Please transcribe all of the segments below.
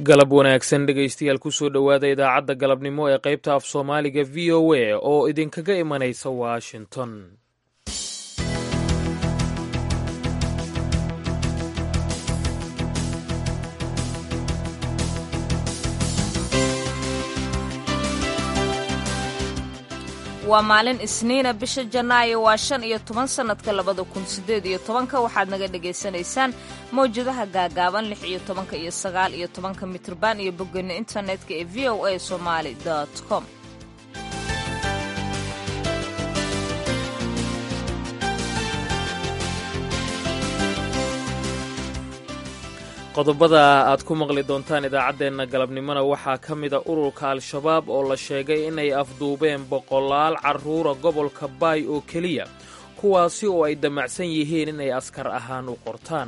galab wanaagsan dhegaystayaal kusoo dhowaada idaacadda galabnimo ee qaybta af soomaaliga v o a oo idinkaga imanaysa washington waa maalin isniina bisha janaayo waa shan iyo toban sannadka labada kun sideed iyo tobanka waxaad naga dhagaysanaysaan mawjadaha gaagaaban lix iyo tobanka iyo sagaal iyo tobanka mitrban iyo boggeena internetka ee v o a somaali com qodobada aad ku maqli doontaan idaacaddeenna galabnimona waxaa ka mida ururka al-shabaab oo la sheegay inay afduubeen boqolaal carruura gobolka baay oo keliya kuwaasi oo ay damacsan yihiin inay askar ahaan u qortaan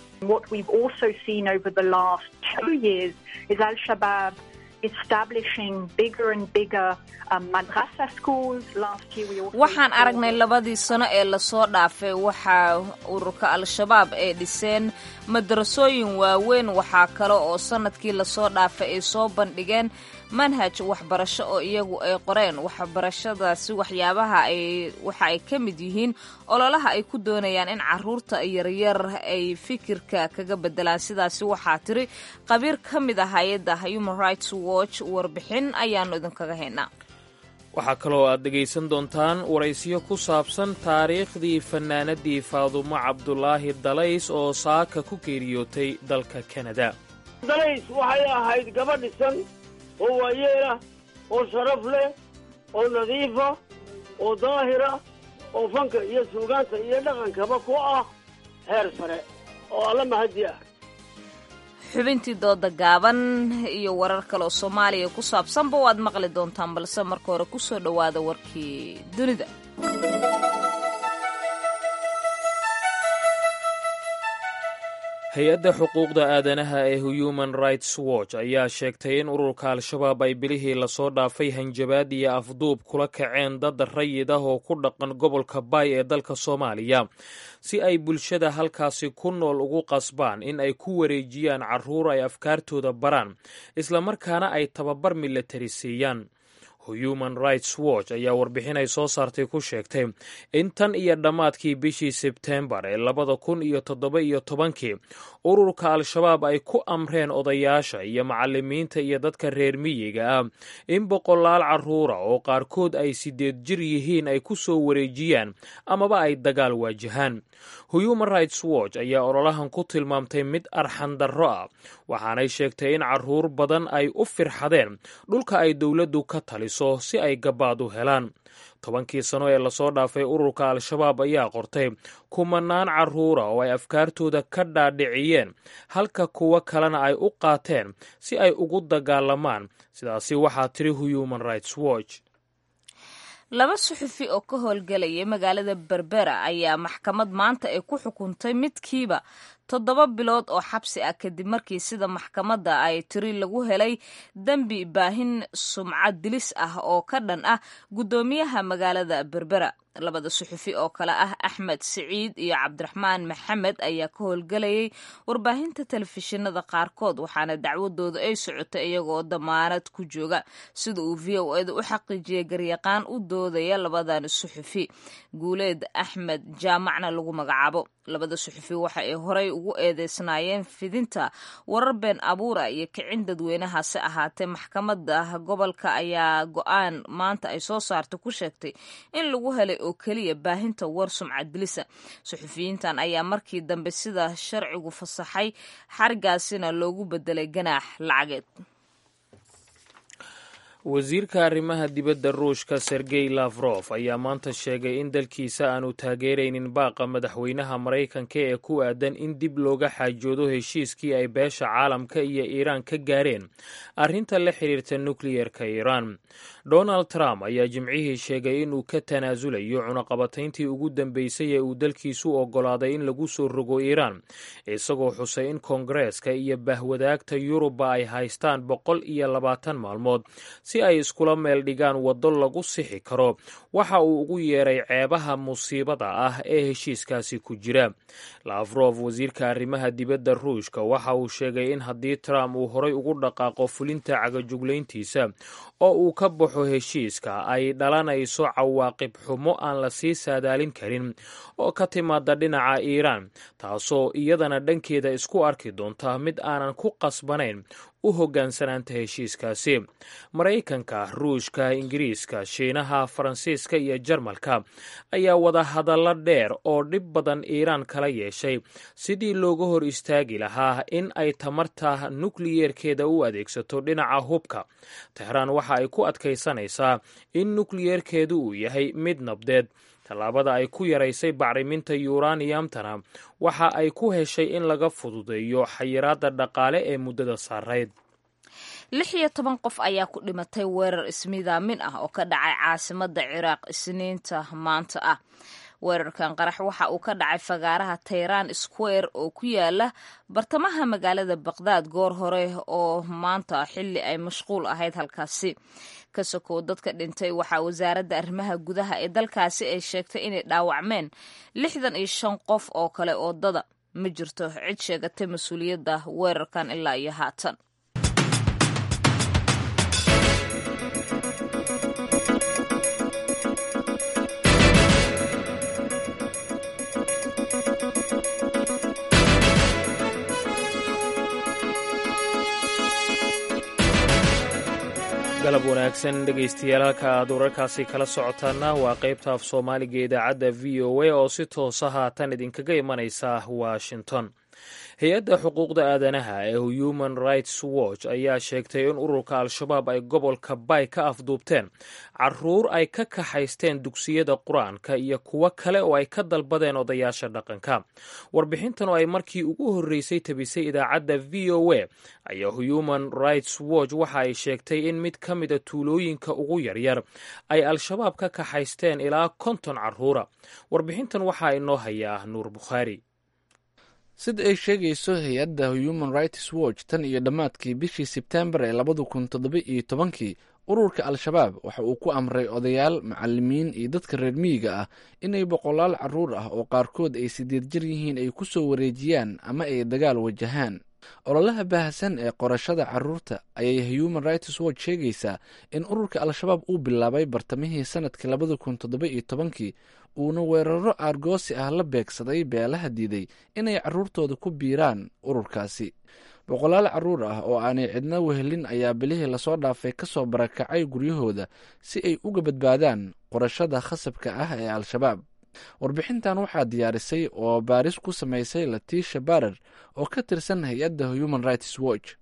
waxaan aragnay labadii sano ee lasoo dhaafay waxaa ururka al-shabaab ay dhiseen madrasooyin waaweyn waxaa kale oo sannadkii lasoo dhaafay ay soo bandhigeen manhaj waxbarasho oo iyagu ay qoreen waxbarashadaasi waxyaabaha ay waxa ay ka mid yihiin ololaha ay ku doonayaan in caruurta yaryar ay fikirka kaga bedelaan sidaasi waxaa tiri qabiir ka mid ah hay-adda human rights watch warbixin ayaanu idinkaga haynaa waxaa kaloo aad dhegaysan doontaan waraysiyo ku saabsan taariikhdii fannaanadii faadumo cabdulaahi dalays oo saaka ku geeriyootay dalka kanada dalays waxay ahayd gabadh dhisan oo waayeelah oo sharaf leh oo nadiifa oo daahira oo fanka iyo suugaanta iyo dhaqankaba ku ah heer sare oo alla mahadi ah xubintii dooda gaaban iyo warar kale oo soomaaliya ku saabsanba waad maqli doontaan balse marka hore ku soo dhowaada warkii dunida hay-adda xuquuqda aadanaha ee human rights watch ayaa sheegtay in ururka al-shabaab ay bilihii lasoo dhaafay hanjabaad iyo afduub kula kaceen dad rayid ah oo ku dhaqan gobolka baay ee dalka soomaaliya si ay bulshada halkaasi ku nool ugu qasbaan in ay ku wareejiyaan carruur ay afkaartooda baraan islamarkaana ay tababar milatari siiyaan human rights watch ayaa warbixin ay soo saartay ku sheegtay in tan iyo dhammaadkii bishii sebteembar ee labada kun iyo toddoba iyo tobankii ururka al-shabaab ay ku amreen odayaasha iyo macalimiinta iyo dadka reer miyiga ah in boqolaal carruura oo qaarkood ay sideed jir yihiin ay ku soo wareejiyaan amaba ay dagaal waajahaan human rights watch ayaa ololahan ku tilmaamtay mid arxandarro ah waxaanay sheegtay in carruur badan ay u firxadeen dhulka ay dowladdu ka taliso si ay gabaad u helaan tobankii sano ee lasoo dhaafay ururka al-shabaab ayaa qortay kumanaan carruura oo ay afkaartooda ka dhaadhiciyeen halka kuwo kalena ay u qaateen si ay ugu dagaalamaan sidaasi waxaa tiri human rights watch laba suxufi oo ka howlgelaya magaalada berbera ayaa maxkamad maanta ay ku xukuntay midkiiba toddoba bilood oo xabsi ah kadib markii sida maxkamadda ay tiri lagu helay dembi baahin sumcad dilis ah oo ka dhan ah guddoomiyaha magaalada berbera labada suxufi oo kale ah axmed siciid iyo cabdiraxmaan maxamed ayaa ka howlgelayay warbaahinta telefishinada qaarkood waxaana dacwadooda ay socotay iyagoo damaanad ku jooga sida uu v o eda u xaqiijiyay garyaqaan u doodaya labadan suxufi guuleed axmed jaamacna lagu magacaabo labada suxufi waxa ay horey ugu eedeysnaayeen fidinta warar been abuura iyo kicin dadweynahaasi ahaatee maxkamada gobolka ayaa go-aan maanta ay soo saartay ku sheegtay in lagu helay oo keliya baahinta war sumcad dilisa suxufiyiintan ayaa markii dambe sida sharcigu fasaxay xarigaasina loogu bedelay ganaax lacageed wasiirka arrimaha dibadda ruushka sergey lafrof ayaa maanta sheegay in dalkiisa aanu taageeraynin baaqa madaxweynaha maraykanka ee ku aadan in dib looga xaajoodo heshiiskii ay beesha caalamka iyo iiraan ka gaareen arrinta la xiriirta nukliyerka iiraan donald trump ayaa jimcihii sheegay inuu ka tanaasulayo cunaqabatayntii ugu dambeysay ee uu dalkiisu oggolaaday in lagu soo rogo iiraan isagoo xusay in koongareeska iyo bahwadaagta yuruba ay haystaan boqol iyo labaatan maalmood si ay iskula meel dhigaan waddo lagu sixi karo waxa uu ugu yeeray ceebaha musiibada ah ee heshiiskaasi ku jira lafrof wasiirka arrimaha dibadda ruushka waxa uu sheegay in haddii trump uu horay ugu dhaqaaqo fulinta cagajuglayntiisa oo uu ka baxo heshiiska ay dhalanayso cawaaqib xumo aan la sii saadaalin karin oo ka timaada dhinaca iiraan taasoo iyadana dhankeeda isku arki doonta mid aanan ku qasbanayn u hoggaansanaanta heshiiskaasi maraykanka ruushka ingiriiska shiinaha faransiiska iyo jarmalka ayaa wada hadallo dheer oo dhib badan iiraan kala yeeshay sidii looga hor istaagi lahaa in ay tamarta nukliyeerkeeda u adeegsato dhinaca hubka tehraan waxa ay ku adkaysanaysaa in nukliyeerkeedu uu yahay mid nabdeed tallaabada ay ku yaraysay bacriminta yuraniyamtana waxa ay ku heshay in laga fududeeyo xayiraadda dhaqaale ee muddada saarayd lix iyo toban qof ayaa ku dhimatay weerar ismidaamin ah oo ka dhacay caasimadda ciraaq isniinta maanta ah weerarkan qarax waxa uu ka dhacay fagaaraha tayran square oo ku yaala bartamaha magaalada baqdaad goor hore oo maanta xilli ay mashquul ahayd halkaasi ka sokow dadka dhintay waxaa wasaaradda arrimaha gudaha ee dalkaasi ay sheegtay inay dhaawacmeen lixdan iyo shan qof oo kale oo dada ma jirto cid sheegatay mas-uuliyadda weerarkan ilaa iyo haatan galab wanaagsan dhegaystayaal halka aad wararkaasi kala socotaana waa qaybta af soomaaliga idaacadda v o a oo si toosa haatan idinkaga imanaysa washington hay-adda xuquuqda aadanaha ee human rights watch ayaa sheegtay in ururka al-shabaab ay gobolka bay ka afduubteen caruur ay ka kaxaysteen dugsiyada qur-aanka iyo kuwo kale oo ay ka dalbadeen odayaasha dhaqanka warbixintan oo ay markii ugu horreysay tabisay idaacadda v o a ayaa human rights watch waxa ay sheegtay in mid ka mida tuulooyinka ugu yaryar ay al-shabaab ka kaxaysteen ilaa konton caruura warbixintan waxaa inoo hayaa nuur bukhaari sida ay sheegayso hay-adda human rights watch tan iyo dhammaadkii bishii sebtembar ee labada kun toddoba iyo tobankii ururka al-shabaab waxa uu ku amray odayaal macalimiin iyo dadka reer miyiga ah inay boqolaal caruur ah oo qaarkood ay sideed jir yihiin ay ku soo wareejiyaan ama ay dagaal wajahaan ololaha baahsan ee qorashada caruurta ayay human rights watch sheegaysaa in ururka al-shabaab uu bilaabay bartamihii sanadkii labada kun toddoba iyo tobankii uuna weeraro aargoosi ah la beegsaday beelaha diiday inay caruurtooda ku biiraan ururkaasi boqolaal caruur ah oo aanay cidna wehelin ayaa bilihii lasoo dhaafay ka soo barakacay guryahooda si ay uga badbaadaan qorashada khasabka ah ee al-shabaab warbixintan waxaa diyaarisay oo baaris ku samaysay latiisha barer oo ka tirsan hay-adda human rights watch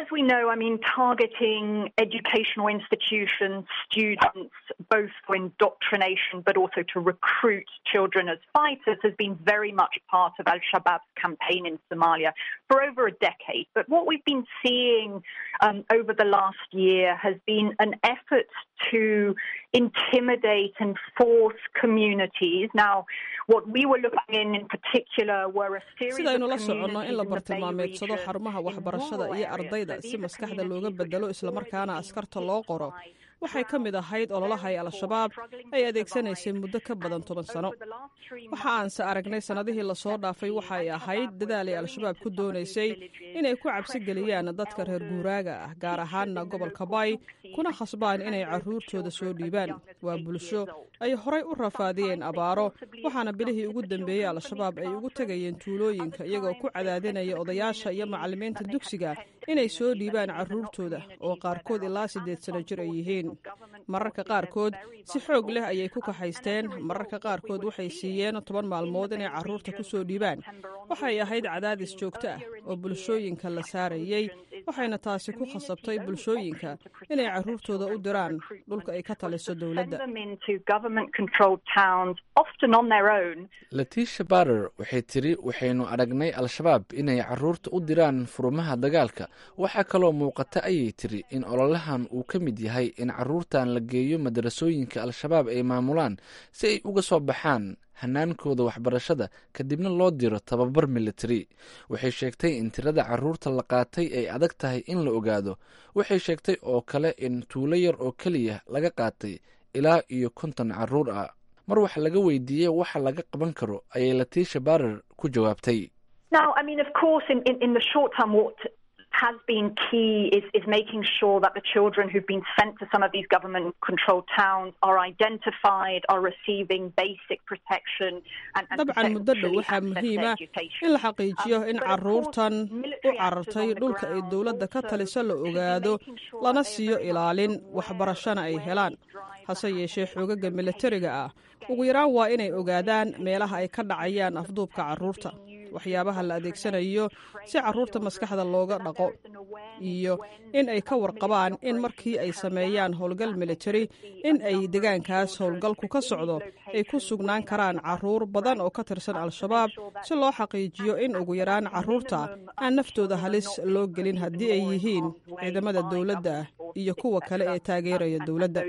both for indoctrination but also to recruit children as fighters has been very much part of Al-Shabaab's campaign in Somalia for over a decade. But what we've been seeing um, over the last year has been an effort to intimidate and force communities. Now, what we were looking in in particular were a series sidaynu la of soconno in la communities in the Bay bartilmaameedsado region, xarumaha in waxbarashada rural iyo areas. ardayda So si these are maskaxda looga communities bedelo which islamarkaana historically askarta been loo qoro marginalized, waxay ka mid ahayd ololaha ay al-shabaab ay adeegsanaysay muddo ka badan toban sano waxa aanse aragnay sannadihii lasoo dhaafay waxa ay ahayd dadaal ay al-shabaab ku doonaysay inay ku cabsi geliyaan dadka reer guuraaga ah gaar ahaanna gobolka bay kuna khasbaan inay caruurtooda soo dhiibaan waa bulsho ay horay u rafaadiyeen abaaro waxaana bilihii ugu dambeeyey al-shabaab ay ugu tegayeen tuulooyinka iyagoo ku cadaadinaya odayaasha iyo macallimiinta dugsiga inay soo dhiibaan caruurtooda oo qaarkood ilaa siddeed sano jir ay yihiin mararka qaarkood si xoog leh ayay ku kaxaysteen mararka qaarkood waxay siiyeen toban maalmood inay caruurta ku soo dhiibaan waxay ahayd cadaadis joogto ah oo bulshooyinka la saarayey waxayna taasi ku khasabtay bulshooyinka inay caruurtooda u diraan dhulka ay ka taliso dowladda Send them into government-controlled towns, often on their own, latiisha barer waxay tiri waxaynu aragnay al-shabaab inay caruurta u diraan furumaha dagaalka waxaa kaloo muuqata ayay tiri in ololahan uu ka mid yahay in caruurtan la geeyo madarasooyinka al-shabaab ay maamulaan si ay uga soo baxaan hanaankooda waxbarashada kadibna loo diro tababar militari waxay sheegtay in tirada caruurta la qaatay ay adag tahay in la ogaado waxay sheegtay oo kale in tuulo yar oo keliya laga qaatay ilaa iyo konton caruur ah mar wax laga weydiiyey waxa laga qaban karo ayay latiisha barer ku jawaabtay has been key is, is making sure that the children who've been sent to some of these government controlled towns are identified, are receiving basic protection and, and dabcan muddo dhow waxaa muhiima in la xaqiijiyo in caruurtan u carartay dhulka ay dowladda ka talisa la ogaado lana siiyo ilaalin waxbarashana ay helaan hase yeeshee xoogaga militariga ah ugu yaraan waa inay ogaadaan meelaha ay ka dhacayaan afduubka caruurta waxyaabaha la adeegsanayo si caruurta maskaxda looga dhaqo iyo in ay ka warqabaan in markii ay sameeyaan howlgal militari in ay degaankaas howlgalku ka socdo ay ku sugnaan karaan caruur badan oo ka tirsan al-shabaab si loo xaqiijiyo in ugu yaraan caruurta aan naftooda halis loo gelin haddii ay yihiin ciidamada dowladda iyo kuwa kale ee taageeraya dowladda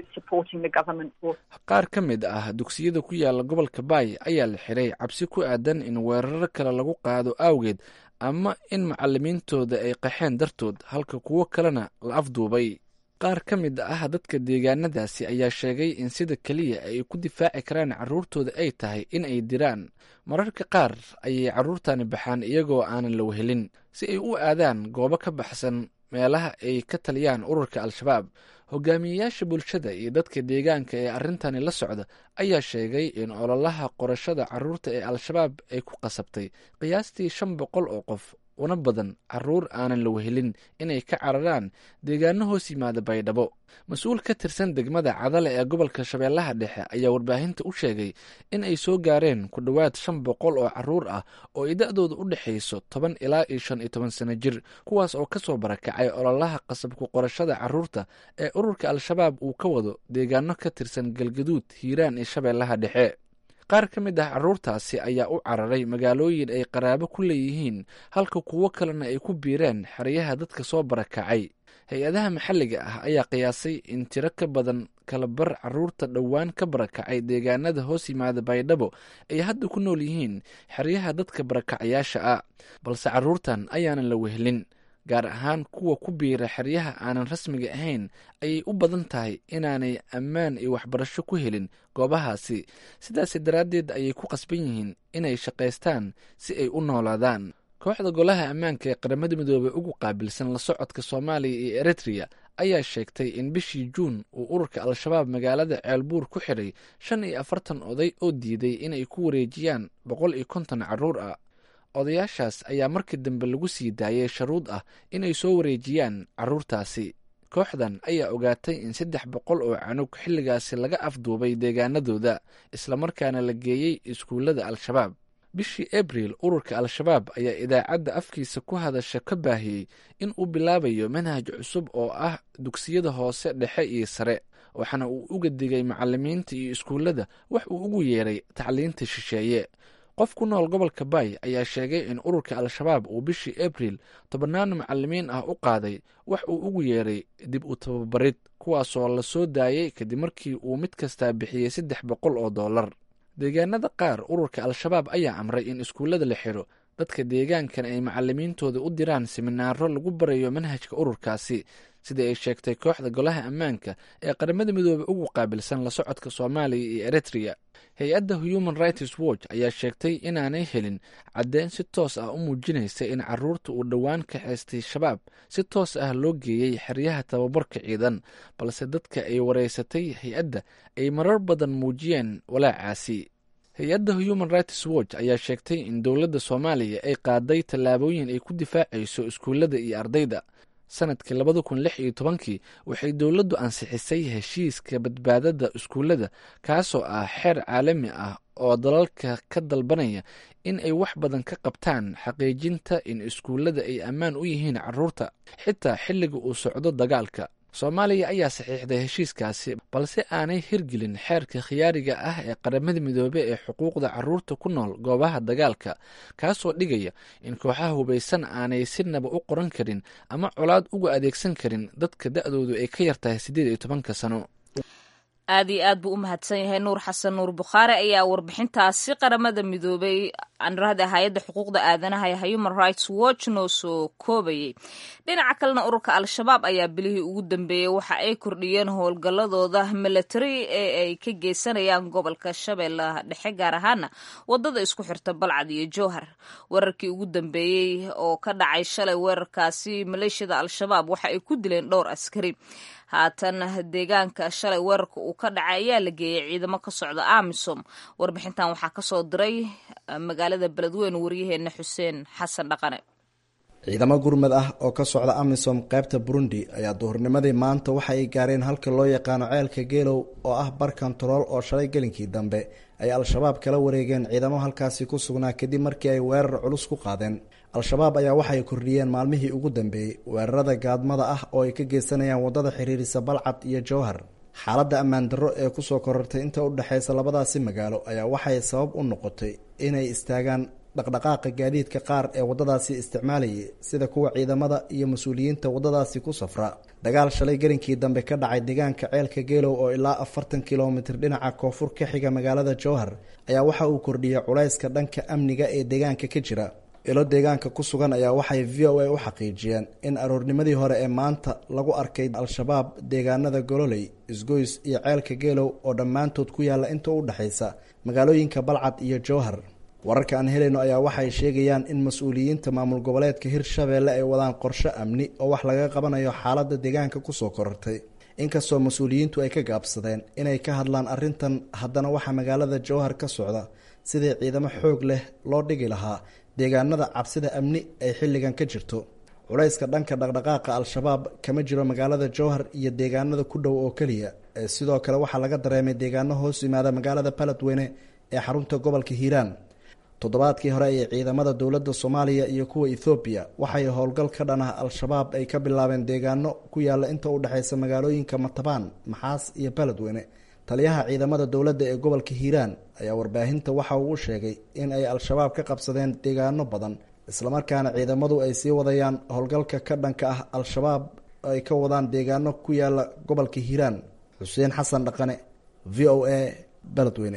qaar ka mid ah dugsiyada ku yaala gobolka baay ayaa la xiray cabsi ku aadan in weeraro kale lagu qaado awgeed ama in macalimiintooda ay qaxeen dartood halka kuwo kalena la afduubay qaar ka mid ah dadka deegaanadaasi ayaa sheegay in sida keliya ay ku difaaci karaan carruurtooda ay tahay in ay diraan mararka qaar ayay carruurtani baxaan iyagoo aanan la wehelin si ay u aadaan goobo ka baxsan meelaha ay ka taliyaan ururka al-shabaab hogaamiyeyaasha bulshada iyo dadka deegaanka ee arrintani la socda ayaa sheegay in ololaha qorashada carruurta ee al-shabaab ay ku qasabtay qiyaastii shan boqol oo qof una badan caruur aanan la wehelin inay ka cararaan deegaano hoos yimaada baydhabo mas-uul ka tirsan degmada cadale ee gobolka shabeellaha dhexe ayaa warbaahinta u sheegay in ay soo gaareen ku dhowaad shan boqol oo caruur ah oo ay da-dooda u dhexayso toban ilaa iyo shan iyo toban sano jir kuwaas oo kasoo barakacay ololaha qasabku qorashada caruurta ee ururka al-shabaab uu ka wado deegaano ka tirsan galgaduud hiiraan iyo shabeellaha dhexe qaar ka mid ah carruurtaasi ayaa u cararay magaalooyin ay qaraabo ku leeyihiin halka kuwo kalena ay ku biireen xeryaha dadka soo barakacay hay-adaha maxalliga ah ayaa qiyaasay in tiro ka badan kalabar carruurta dhowaan ka barakacay deegaanada hoos yimaada baydhabo ay hadda ku nool yihiin xeryaha dadka barakacayaasha ah balse carruurtan ayaanan la wehelin gaar ahaan kuwa ku biira xeryaha aanan rasmiga ahayn ayay u badan tahay inaanay ammaan iyo waxbarasho ku helin goobahaasi sidaas daraaddeed ayay ku qasban yihiin inay shaqaystaan si ay u noolaadaan kooxda golaha ammaanka ee qaramada midoobey ugu qaabilsan la socodka soomaaliya iyo eritreya ayaa sheegtay in bishii juun uu ururka al-shabaab magaalada ceelbuur ku xidhay shan iyo afartan oday oo diiday inay ku wareejiyaan boqol iyo konton carruur ah odayaashaas ayaa markii dambe lagu sii daayay sharuud ah inay soo wareejiyaan carruurtaasi kooxdan ayaa ogaatay in saddex boqol oo canug xilligaasi laga afduubay deegaanadooda islamarkaana la geeyey iskuullada al-shabaab bishii abril ururka al-shabaab ayaa idaacadda afkiisa ku hadasha ka baahiyey in uu bilaabayo manhaj cusub oo ah dugsiyada hoose dhexe iyo sare waxaana uu uga digay macalimiinta iyo iskuullada wax uu ugu yeeray tacliinta shisheeye qof ku nool gobolka baay ayaa sheegay in ururka al-shabaab uu bishii abril tobannaan macalimiin ah u qaaday wax uu ugu yeeray dib u tababarid kuwaasoo la soo daayey kadib markii uu mid kastaa bixiyey saddex boqol oo dollar deegaanada qaar ururka al-shabaab ayaa amray in iskuullada la xidho dadka deegaankan ay macalimiintooda u diraan siminaaro lagu barayo manhajka ururkaasi sida ay sheegtay kooxda golaha ammaanka ee qaramada midoobey ugu qaabilsan la socodka soomaaliya iyo eritreya hay-adda human rights watch ayaa sheegtay inaanay helin caddeyn si toos ah u muujinaysa in carruurta uu dhowaan kaxaystay shabaab si toos ah loo geeyey xeryaha tababarka ciidan balse dadka ay wareysatay hay-adda ay marar badan muujiyeen walaacaasi hay-adda human rights watch ayaa sheegtay in dowladda soomaaliya ay qaaday tallaabooyin ay ku difaacayso iskuullada iyo ardayda sanadkii labada kun lix iyo tobankii waxay dowladdu ansixisay heshiiska badbaadada iskuullada kaasoo ah xeer caalami ah oo dalalka ka dalbanaya in ay wax badan ka qabtaan xaqiijinta in iskuullada ay ammaan u yihiin carruurta xitaa xilliga uu socdo dagaalka soomaaliya ayaa saxiixday heshiiskaasi balse aanay hirgelin xeerka khiyaariga ah ee qaramada midoobe ee xuquuqda carruurta ku nool goobaha dagaalka kaasoo dhigaya in kooxaha hubaysan aanay sinaba u qoran karin ama colaad uga adeegsan karin dadka da-doodu ay ka yartahay siddeed iyo tobanka sano aad iyo aad buu u mahadsan yahay nuur xasan nuur bukhaari ayaa warbixintaasi qaramada midoobay anrahda hay-adda xuquuqda aadanaha ee human rights watch noo soo koobayay dhinaca kalena ururka al-shabaab ayaa bilihii ugu dambeeyey waxa ay kordhiyeen howlgalladooda milatari ee ay ka geysanayaan gobolka shabeellaha dhexe gaar ahaana wadada isku xirta balcad iyo jowhar weerarkii ugu dambeeyey oo ka dhacay shalay weerarkaasi maleeshiyada al-shabaab waxa ay ku dileen dhowr askari haatan deegaanka shalay weerarka uu ka dhacay ayaa la geeyey ciidamo ka socda amisom warbixintan waxaa kasoo diray magaalada beledweyne waryaheena xuseen xasan dhaqane ciidamo gurmad ah oo ka socda amisom qaybta burundi ayaa duhurnimadii maanta waxa ay gaareen halka loo yaqaano ceelka geelow oo ah bar kontarool oo shalay gelinkii dambe ay al-shabaab kala wareegeen ciidamo halkaasi ku sugnaa kadib markii ay weerar culus ku qaadeen al-shabaab ayaa waxay kordhiyeen maalmihii ugu dambeeyey weerarada gaadmada ah oo ay ka geysanayaan waddada xiriirisa balcad iyo jowhar xaaladda ammaan darro ee kusoo korortay inta u dhexaysa labadaasi magaalo ayaa waxay sabab u noqotay inay istaagaan dhaqdhaqaaqa gaadiidka qaar ee waddadaasi isticmaalayay sida kuwa ciidamada iyo mas-uuliyiinta waddadaasi ku safra dagaal shalay gelinkii dambe ka dhacay deegaanka ceelka geelow oo ilaa afartan kilomitir dhinaca koonfur ka xiga magaalada jowhar ayaa waxa uu kordhiyay culayska dhanka amniga ee deegaanka ka jira ilo deegaanka ku sugan ayaa waxay v o a u xaqiijiyeen in aroornimadii hore ee maanta lagu arkay al-shabaab deegaanada gololey isgoys iyo ceelka geelow oo dhammaantood ku yaalla inta u dhexaysa magaalooyinka balcad iyo jowhar wararka aan helayno ayaa waxay sheegayaan in mas-uuliyiinta maamul goboleedka hirshabeelle ay wadaan qorshe amni oo wax laga qabanayo xaaladda deegaanka kusoo korortay inkastoo mas-uuliyiintu ay ka gaabsadeen inay ka hadlaan arrintan haddana waxaa magaalada jowhar ka socda sidii ciidamo xoog leh loo dhigi lahaa deegaanada cabsida amni ay xilligan ka jirto culayska dhanka dhaqdhaqaaqa al-shabaab kama jiro magaalada jowhar iyo deegaanada ku dhow oo keliya ee sidoo kale waxaa laga dareemay deegaano hoos yimaada magaalada baladweyne ee xarunta gobolka hiiraan toddobaadkii hore ayay ciidamada dowladda soomaaliya iyo kuwa ethoobiya waxay howlgal ka dhan ah al-shabaab ay ka bilaabeen deegaano ku yaalla inta u dhexaysa magaalooyinka matabaan maxaas iyo baladweyne taliyaha ciidamada dowladda ee gobolka hiiraan ayaa warbaahinta waxa uu u sheegay in ay al-shabaab ka qabsadeen deegaano badan islamarkaana ciidamadu ay sii wadayaan howlgalka ka dhanka ah al-shabaab ay ka wadaan deegaano ku yaala gobolka hiiraan xuseen xasan dhaqane v o a baladweyne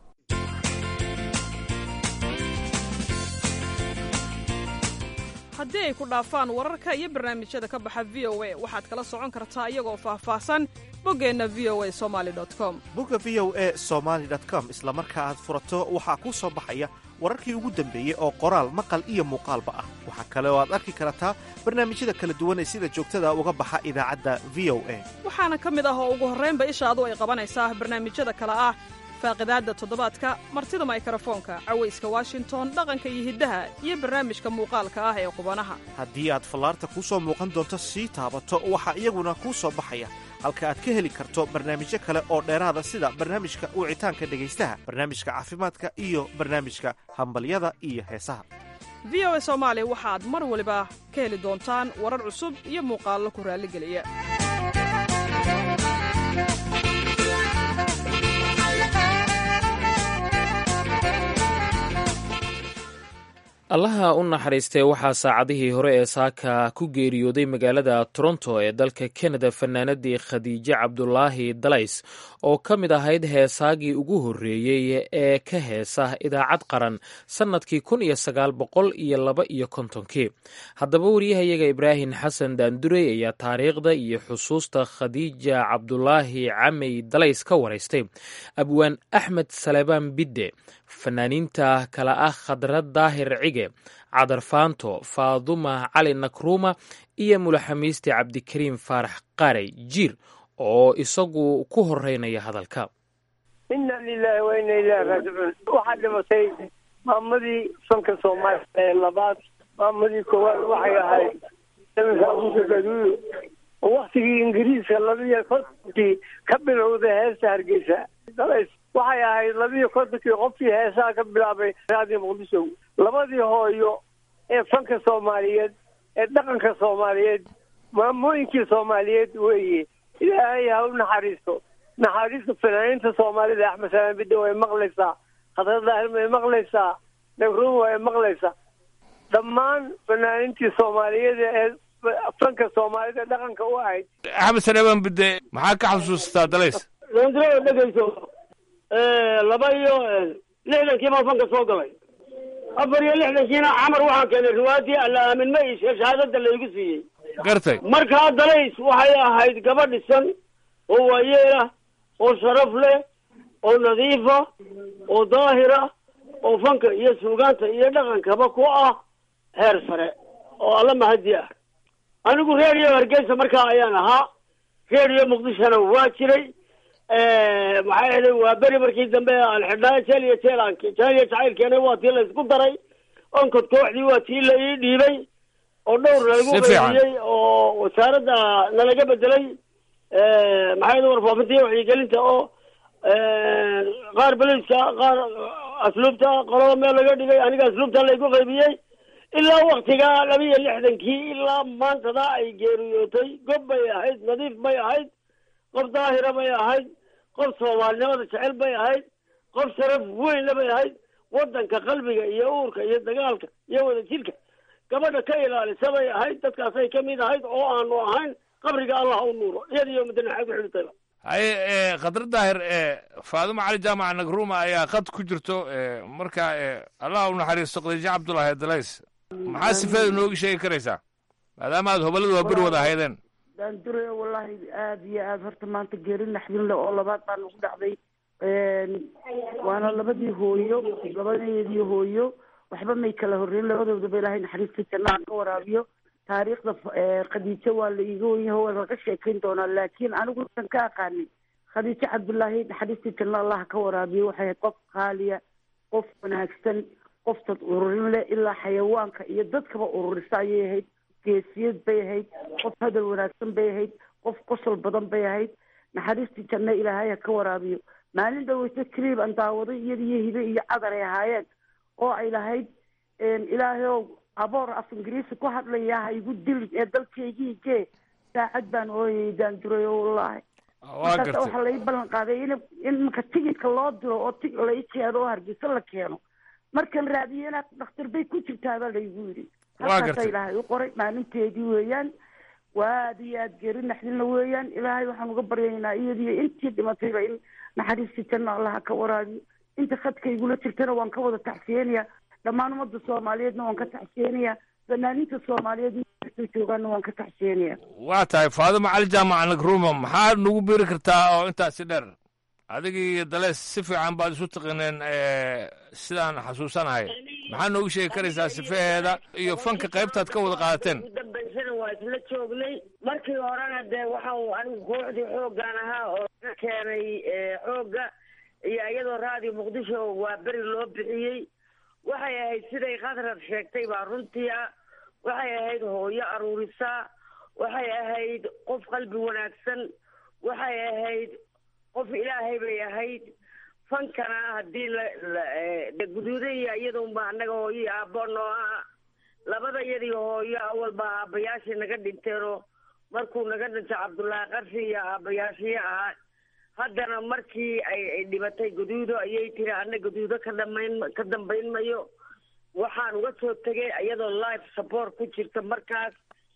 haddii ay ku dhaafaan wararka iyo barnaamijyada ka baxa v o a waxaad kala socon kartaa iyagoo faahfaahsan boggeenna v o a somali com bogga v o a somaali com isla marka aad furato waxaa kuu soo baxaya wararkii ugu dambeeyey oo qoraal maqal iyo muuqaalba ah waxaa kale oo aad arki kartaa barnaamijyada kala duwan ee sida joogtada uga baxa idaacadda v o a waxaana ka mid ah oo ugu horraynba ishaadu ay qabanaysaa barnaamijyada kale ah faaqidaadda toddobaadka martida maykarafoonka cawayska washington dhaqanka iyo hiddaha iyo barnaamijka muuqaalka ah ee qubanaha haddii aad fallaarta kuu soo muuqan doonto sii taabato waxaa iyaguna kuu soo baxaya halka aad ka heli karto barnaamijyo kale oo dheeraada sida barnaamijka wicitaanka dhegaystaha barnaamijka caafimaadka iyo barnaamijka hambalyada iyo heesaha v o a soomaali waxaad mar waliba ka heli doontaan warar cusub iyo muuqaallo ku raalligeliya allaha u naxariistee waxaa saacadihii hore ee saaka ku geeriyooday magaalada toronto ee dalka kanada fanaanadii khadiijo cabdulaahi dalays oo ka mid ahayd heesaagii ugu horreeyey ee ka heesa idaacad qaran sannadkii kun iyo sagaal boqol iyo laba iyo kontonkii haddaba wariyahayaga ibraahim xasan daandurey ayaa taariikhda iyo xusuusta khadiija cabdulaahi camey dalays ka waraystay abwaan axmed salebaan bidde fanaaniinta kale ah khadrad daahir cige cadar faanto faaduma cali nakruuma iyo mulaxamiiste cabdikariim faarax qaarey jiir oo isagu ku horeynaya hadalka inna lilahi wa inna ilahi raajicuun waxaa dhimatay maamadii fanka soomaaliya ee labaad maamadii koowaad waxay ahayd daminka abuuka gaduuyo oo waktigii ingiriiska labiyo kontonkii ka bilowday heesta hargeysa dalays waxay ahayd labiyo kontonkii qofkii heesaha ka bilaabay raadiyo muqdisho labadii hooyo ee fanka soomaaliyeed ee dhaqanka soomaaliyeed maamooyinkii soomaaliyeed weeye ilaahay ha u naxariisto naxariista fanaaniinta soomaalida axmed salaan bidda way maqlaysaa khadra daahir way maqlaysaa nagruum way maqlaysaa dhammaan fanaaniintii soomaaliyeed ee fanka soomaalida dhaqanka u ahayd axmed salebaan bidde maxaa ka xusuustaa dalays daandirada dhegayso laba iyo lixdankii baan fanka soo galay afar iyo lixdankiina camar waxaan keenay riwaayadii alla aamin ma iishe shahaadada laygu siiyey gartay markaa dalays waxay ahayd gabadh dhisan oo waayeela oo sharaf leh oo nadiifa oo daahira oo fanka iyo suugaanta iyo dhaqankaba ku ah heer sare oo alla mahadi ah anigu reeriyo hargeysa markaa ayaan ahaa reeriyo muqdishona waa jiray maxay ahayd waa beri markii dambe aan xidhnaa jeel iyo jeel aan jeel iyo jacaylkeena waa tii la isku daray onkod kooxdii waa tii la ii dhiibay oo dhowr nalagu Si fiican. qaybiyey oo wasaaradda nalaga bedelay maxay ahayd warfaafinta iyo wacyigelinta oo qaar beliska qaar asluubta qolada meel laga dhigay aniga asluubta laygu qaybiyey ilaa waktigaa laba iyo lixdankii ilaa maantada ay geeriyootay gob bay ahayd nadiif bay ahayd qof daahira bay ahayd qof soomaalinimada jecel bay ahayd qof sharaf weynna bay ahayd wadanka qalbiga iyo uurka iyo dagaalka iyo wadajirka gabadha ka ilaalisa bay ahayd dadkaasay ka mid ahayd oo aanu ahayn qabriga allah u nuuro iyada iyo madanaxay ku xidhitayba haye e khadra daahir e faadumo cali jaamac nagruma ayaa khad ku jirto e marka e allah u naxariisto khadiijo cabdulaahi dalays maxaa sifeeda nooga sheegi karaysaa maadaama aad hobalada waa beri wada ahaydeen daandure wallaahi aada iyo aada horta maanta geeri naxdin leh oo labaad baa nagu dhacday waana labadii hooyo labadeedii hooyo waxba may kala horreyn labadoodaba ilaahay naxariistii jannaha ka waraabiyo taariikhda eh, khadiijo waa la iiga wenyaho waa laga sheekayn doonaa laakiin anigu san ka aqaanin khadiijo cabdullaahi naxariistii janna allah ka waraabiyo waxay ahayd qof qaaliya qof wanaagsan qof dad ururin leh ilaa xayawaanka iyo dadkaba ururisa ayay ahayd geesiyad bay ahayd qof hadal wanaagsan bay ahayd qof qosol badan bay ahayd naxariistii janno ilaahay ha ka waraabiyo maalin dhaweyso clib aan daawaday iyada iyo hibe iyo cadar ay ahaayeen oo ay lahayd ilaahay ow aboor af ingiriisi ku hadlaya ha igu dili ee dalkaygii gee saacad baan ooyay daanduray oo wallaahi waa markaas gartay waxaa lai ballan qaaday in in marka tigidka loo diro oo tig lai keeno oo hargeysa la keeno markan raadiyena dhakhtar bay ku jirtaabaa laygu yidhi Waa halkaasa gartay. ilaahay u qoray maalinteedii weeyaan waa aada iyo aada geeri naxdinna weeyaan ilaahay waxaan uga baryaynaa iyadiyo intii dhimatayba in naxariistii janna allaha ka waraabiyo inta khadka igula jirtana waan ka wada tacsiyeenaya dhammaan ummadda soomaaliyeedna waan ka tacsiyeenaya fanaaniinta soomaaliyeed inta joogaana waan ka tacsiyeenaya waa tahay faadumo cali jaamac nagruma maxaad nagu biiri kartaa oo intaasi dheer adigii iyo daleys si fiican baad isu tiqineen e sidaan xasuusanahay maxaad noogu sheegi karaysaa sifeheeda iyo fanka qaybtaad ka wada qaadateen ugu dambaysana waa isla joognay markii horena dee waxa uu anigu kooxdii xooggan ahaa oo ka keenay eh, xoogga iyo iyadoo raadiyo muqdisho waa beri loo bixiyey waxay ahayd siday khadrad sheegtay baa runtii ah waxay ahayd hooyo aruurisa waxay ahayd qof qalbi wanaagsan waxay ahayd qof ilaahay bay ahayd fankana haddii la la- eh, de guduudaya iyadunba annaga hooyo aabbo noo ah labada iyadii hooyo awalba aabbayaashii naga dhinteenoo markuu naga dhintay cabdullaahi qarshi iyo aabbayaashii ahaa haddana markii ay ay dhibatay guduudo ayay tiri anna guduudo ka dhamayn ka dambayn mayo waxaan uga soo tegay iyadoo life support ku jirta markaas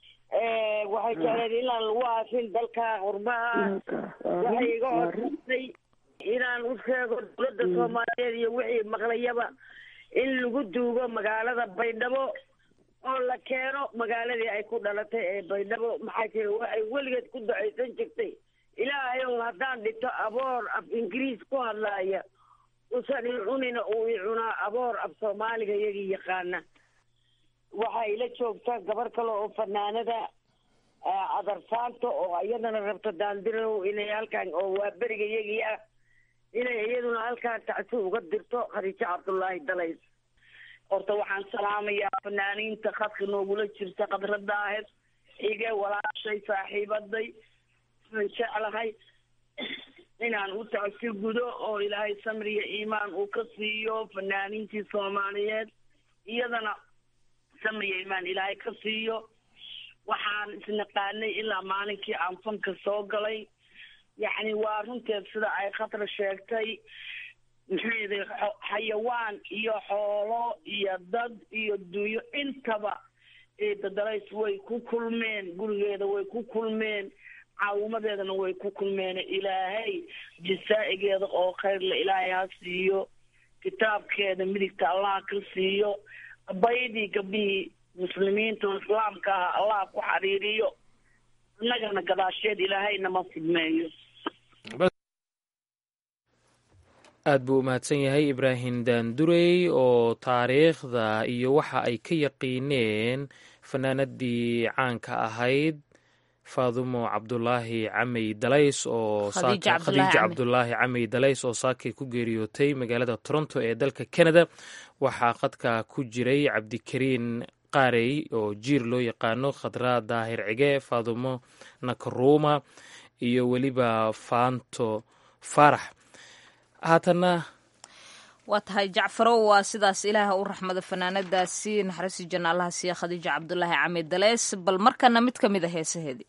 Eh, waxay jecleed inaan lagu aasin dalka qurbaha waxay iga codsatay inaan u sheego dowladda soomaaliyeed iyo wixii maqlayaba in lagu duugo magaalada baydhabo oo la keeno magaaladii ay ku dhalatay ee baydhabo maxaa jira waxay weligeed ku ducaysan jirtay ilaahay ow haddaan dhito aboor af ingiriis ku hadlaaya usan i cunina uu i cunaa aboor af soomaaliga iyagii yaqaana waxay la joogtaa gabar kale oo fanaanada ah, cadarsaanta oo iyadana rabta daandirow inay halkan oo waa beriga iyagii ah inay iyaduna halkaan tacsi uga dirto khadiijo cabdullaahi dalays horta waxaan salaamayaa fanaaniinta khadka noogula jirta khadradda ahed xige walaashay saaxiibaday aan jeclahay inaan u tacsi gudo oo ilaahay samri iyo iimaan uu ka siiyo fanaaniintii soomaaliyeed iyadana samriya imaan ilaahay ka siiyo waxaan isnaqaanay ilaa maalinkii aan fanka soo galay yacni waa runteed sida ay khatra sheegtay maxayday xayawaan iyo xoolo iyo dad iyo dunyo intaba eedadalays way ku kulmeen gurigeeda way ku kulmeen caawimadeedana way ku kulmeen ilaahay jasaa'igeeda oo khayrle ilaahay ha siiyo kitaabkeeda midigta allah ka siiyo baydii gabdhihii muslimiinta oo islaamka ah allah ku xariiriyo innagana gadaasheed ilaahay nama fidmeeyo aad buu u mahadsan yahay ibraahim daandurey oo taariikhda iyo waxa ay ka yaqiineen fanaanadii caanka ahayd faadumo cabdulaahi camey dalays oo khadiija cabdulaahi camey dalays oo saakay ku geeriyootay magaalada toronto ee dalka canada waxaa khadka ku jiray cabdikariin qaarey oo jiir loo yaqaano khadraa daahir cige faadumo nakaruuma iyo weliba faanto faarax haatanna waa tahay jacfarow waa sidaas ilaaha u raxmada fanaanadaasi naxariisi janna allaha siiya khadiija cabdulaahi cami daleys bal markana mid ka mid a heesaheedii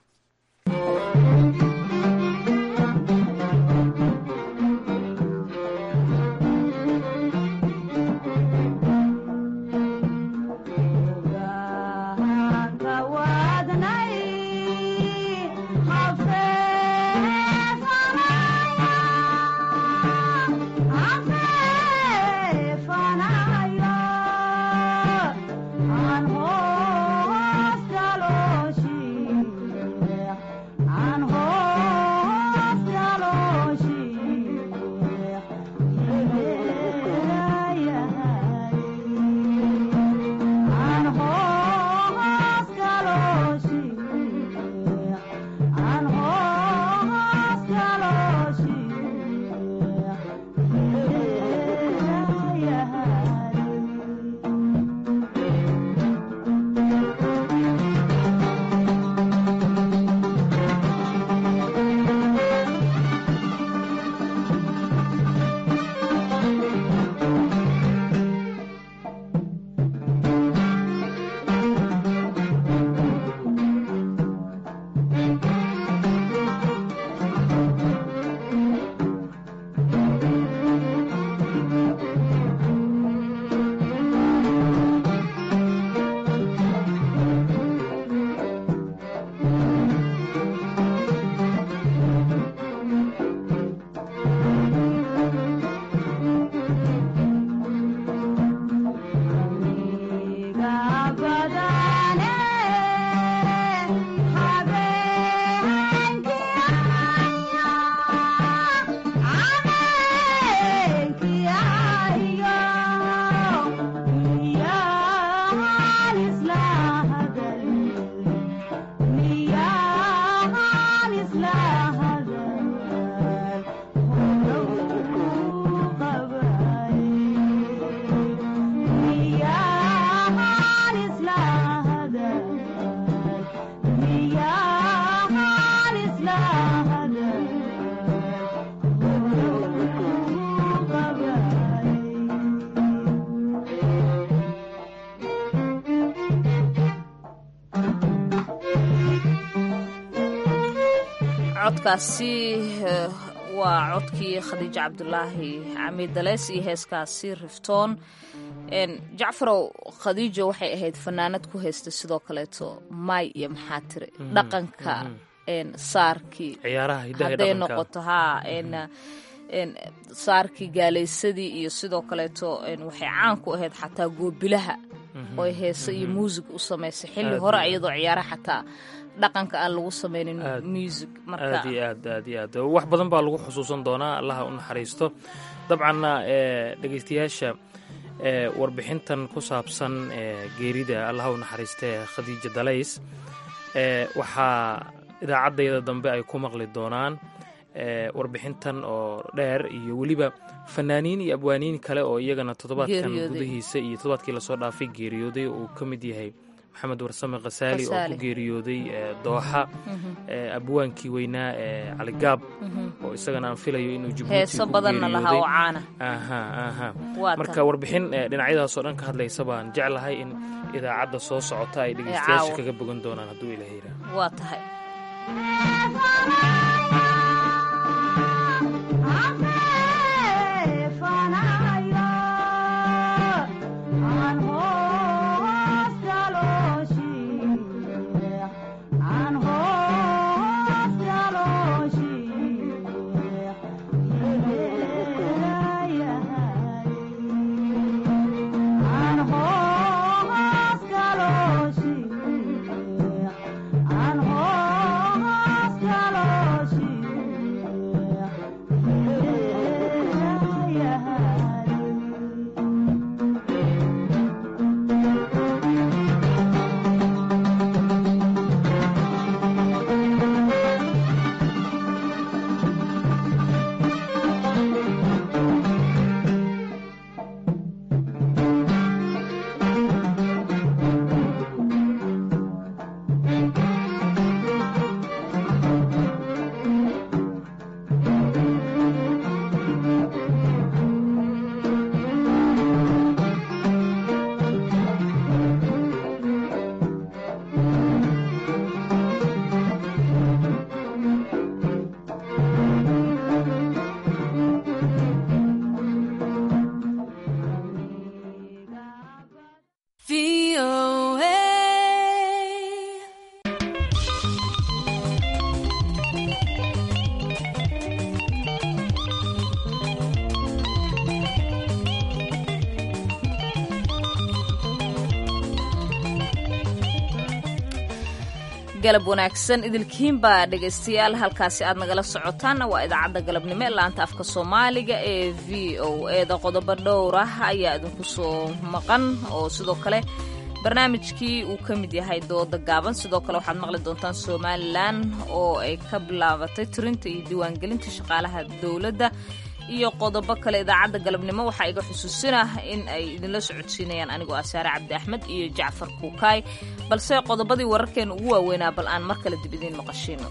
codkaasi waa codkii khadiijo cabdulaahi cami daleys iyo heeskaasi riftoon jacfarow khadiijo waxay ahayd fanaanad ku haysta sidoo kaleeto maay iyo maxaa tiri dhaqanka saarkii hadday noqoto haa saarkii gaalaysadii iyo sidoo kaleeto waxay caan ku ahayd xataa goobilaha oo heese iyo muusig u samaysay xilli hore iyadoo ciyaara xataa dhaqanka aan lagu samaynin music aad iyo aad aad iyo aad wax badan baa lagu xusuusan doonaa allaha u naxariisto dabcanna dhegeystayaasha warbixintan ku saabsan geerida allaha u naxariistee khadiija dalays waxaa idaacaddayda dambe ay ku maqli doonaan warbixintan oo dheer iyo weliba fanaaniin iyo abwaaniin kale oo iyagana toddobaadkan gudihiisa iyo toddobaadkii lasoo dhaafay geeriyooday uu ka mid yahay maxamed warsame khasaali oo ku geeriyooday dooxa abwaankii weynaa ee caligaab oo isagana aan filayo inuu heeso badanna lahaa oo caana marka warbixin dhinacyadaasoo dhan ka hadlaysa baan jeclahay in idaacadda soo socota ay dhegeystayaasha kaga bogan doonaan hadduu ilaha yiraa waa tahay galab wanaagsan idilkiinbaa dhegaystayaal halkaasi aad nagala socotaanna waa idaacadda galabnimo ee laanta afka soomaaliga ee v o eeda qodobo dhowr ah ayaa idinku soo maqan oo sidoo kale barnaamijkii uu ka mid yahay dooda gaaban sidoo kale waxaad maqli doontaan somalilan oo ay ka bilaabatay tirinta iyo diiwaangelinta shaqaalaha dowladda iyo qodobo kale idaacadda galabnimo waxaa iga xusuusinah in ay idinla socodsiinayaan anigoo ah saare cabdi axmed iyo jacfar kuukaay balse qodobadii wararkeena ugu waaweynaa bal aan mar kale dib idiin maqashiino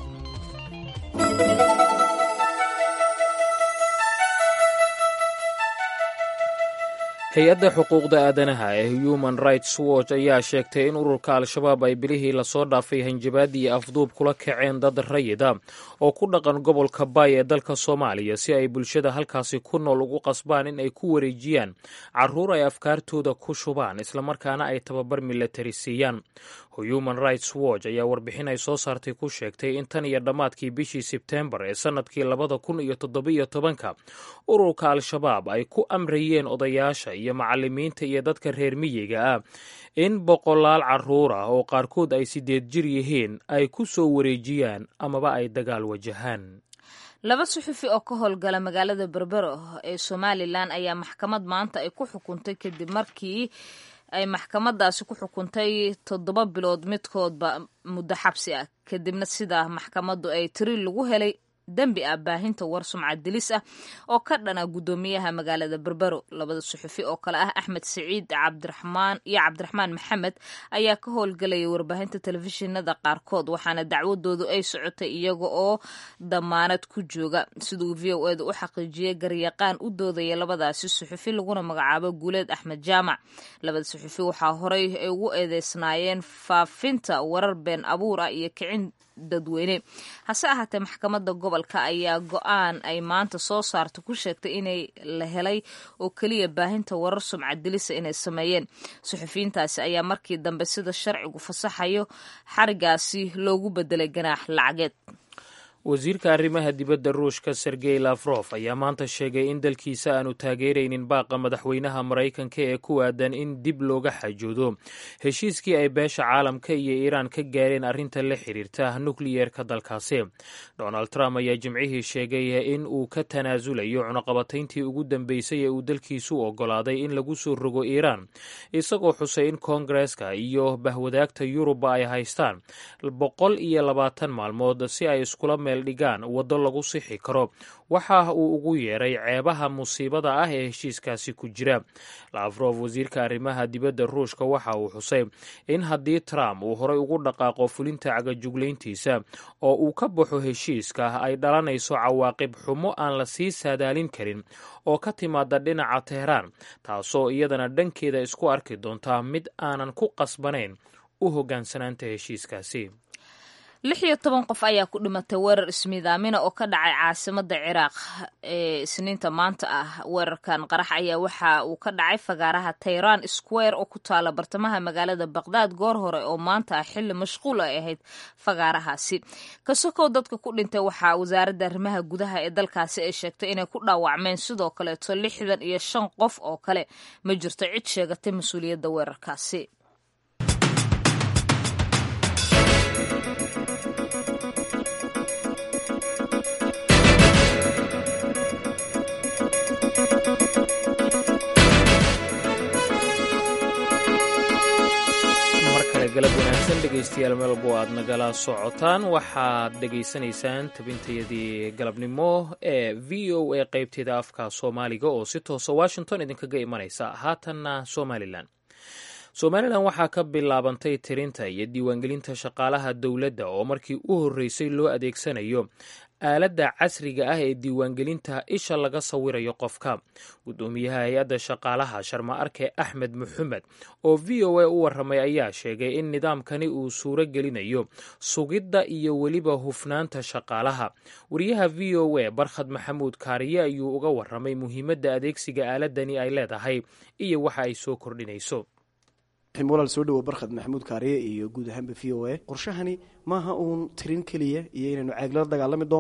hay-adda xuquuqda aadanaha ee human rights watch ayaa sheegtay in ururka al-shabaab ay bilihii lasoo dhaafay hanjabaad iyo afduub kula kaceen dad rayida oo ku dhaqan gobolka baay ee dalka soomaaliya si ay bulshada halkaasi ku nool ugu qasbaan in ay ku wareejiyaan caruur ay afkaartooda ku shubaan islamarkaana ay tababar milatari siiyaan human rights watch ayaa warbixin ay soo saartay ku sheegtay in tan iyo dhammaadkii bishii sebtembar ee sannadkii labada kun iyo toddobiyo tobanka ururka al-shabaab ay ku amrayeen odayaasha iyo macalimiinta iyo dadka reer miyiga ah in boqolaal caruur ah oo qaarkood ay sideed jir yihiin ay ku soo wareejiyaan amaba ay dagaal wajahaan laba suxufi oo ka howlgala magaalada berbero ee somalilan ayaa maxkamad maanta ay ku xukuntay kadib markii ay maxkamadaasi ku xukuntay toddoba bilood midkoodba muddo xabsi ah kadibna sidaa maxkamaddu ay tiri lagu helay dembi ah baahinta war sumcad dilis ah oo ka dhana guddoomiyaha magaalada berbero labada suxufi oo kale ah axmed siciid cabdiraxmaan iyo cabdiraxmaan maxamed ayaa ka howlgelaya warbaahinta telefishinada qaarkood waxaana dacwadoodu ay socotay iyaga oo damaanad ku jooga siduu v o eda u xaqiijiyey garyaqaan u doodaya labadaasi suxufi laguna magacaabo guuleed axmed jaamac labada suxufi waxaa horey ay ugu eedeysnaayeen faafinta warar been abuur ah iyo kicin dadweyne hase ahaatee maxkamadda gobolka ayaa go-aan ay maanta soo saarta ku sheegtay inay la helay oo keliya baahinta warar sumcad dilisa inay sameeyeen suxufiyiintaasi ayaa markii dambe sida sharcigu fasaxayo xarigaasi loogu bedelay ganaax lacageed wasiirka arrimaha dibadda ruushka sergey lafrof ayaa maanta sheegay in dalkiisa aanu taageeraynin baaqa madaxweynaha maraykanka ee ku aadan in dib looga xajoodo heshiiskii ay beesha caalamka iyo iiraan ka gaareen arrinta la xiriirta nukliyeerka dalkaasi donald trump ayaa jimcihii sheegay in uu ka tanaasulayo cunaqabatayntii ugu dambeysay ee uu dalkiisu ogolaaday in lagu soo rogo iiraan isagoo xusay in koongareska iyo bahwadaagta yurubba ay haystaan boqol iyo labaatan maalmood si ay iskula dhigaan waddo lagu sixi karo waxa uu ugu yeeray ceebaha musiibada ah ee heshiiskaasi ku jira lafrof wasiirka arrimaha dibadda ruushka waxa uu xusay in haddii trump uu horay ugu dhaqaaqo fulinta cagajuglayntiisa oo uu ka baxo heshiiska ay dhalanayso cawaaqib xumo aan la sii saadaalin karin oo ka timaada dhinaca teheraan taasoo iyadana dhankeeda isku arki doonta mid aanan ku qasbanayn u hoggaansanaanta heshiiskaasi lix iyo toban qof ayaa ku dhimatay weerar ismiidaamina oo ka dhacay caasimada ciraaq ee isniinta maanta ah weerarkan qarax ayaa waxa uu ka dhacay fagaaraha tayran square oo ku taala bartamaha magaalada baqdaad goor hore oo maanta ah xilli mashquul ay ahayd fagaarahaasi kasokow dadka ku dhintay waxaa wasaaradda arrimaha gudaha ee dalkaasi ay sheegtay inay ku dhaawacmeen sidoo kaleeto lixdan iyo shan qof oo kale ma jirto cid sheegatay mas-uuliyadda weerarkaasi galab wanaagsan dhegaystayaal meelbo aad nagala socotaan waxaad dhegaysanaysaan tabintayadii galabnimo ee v o a qaybteeda afka soomaaliga oo si toosa washington idinkaga imanaysa haatanna somalilan somalilan waxaa ka bilaabantay tirinta iyo diiwaangelinta shaqaalaha dowladda oo markii u horreysay loo adeegsanayo aaladda casriga ah ee diiwaangelinta isha laga sawirayo qofka guddoomiyaha hay-adda shaqaalaha sharma arke axmed maxamed oo v o a u warramay ayaa sheegay in nidaamkani uu suuro gelinayo sugidda iyo weliba hufnaanta shaqaalaha wariyaha v o a barkhad maxamuud kaariye ayuu uga warramay muhiimadda adeegsiga aaladani ay leedahay iyo waxa ay soo kordhinayso walaal soo dhawo barkhad maxamuud kaariye iyo guud ahaanba v o a qorshahani maaha uun tirin keliya iyo inaynu caaglala dagaalami doonno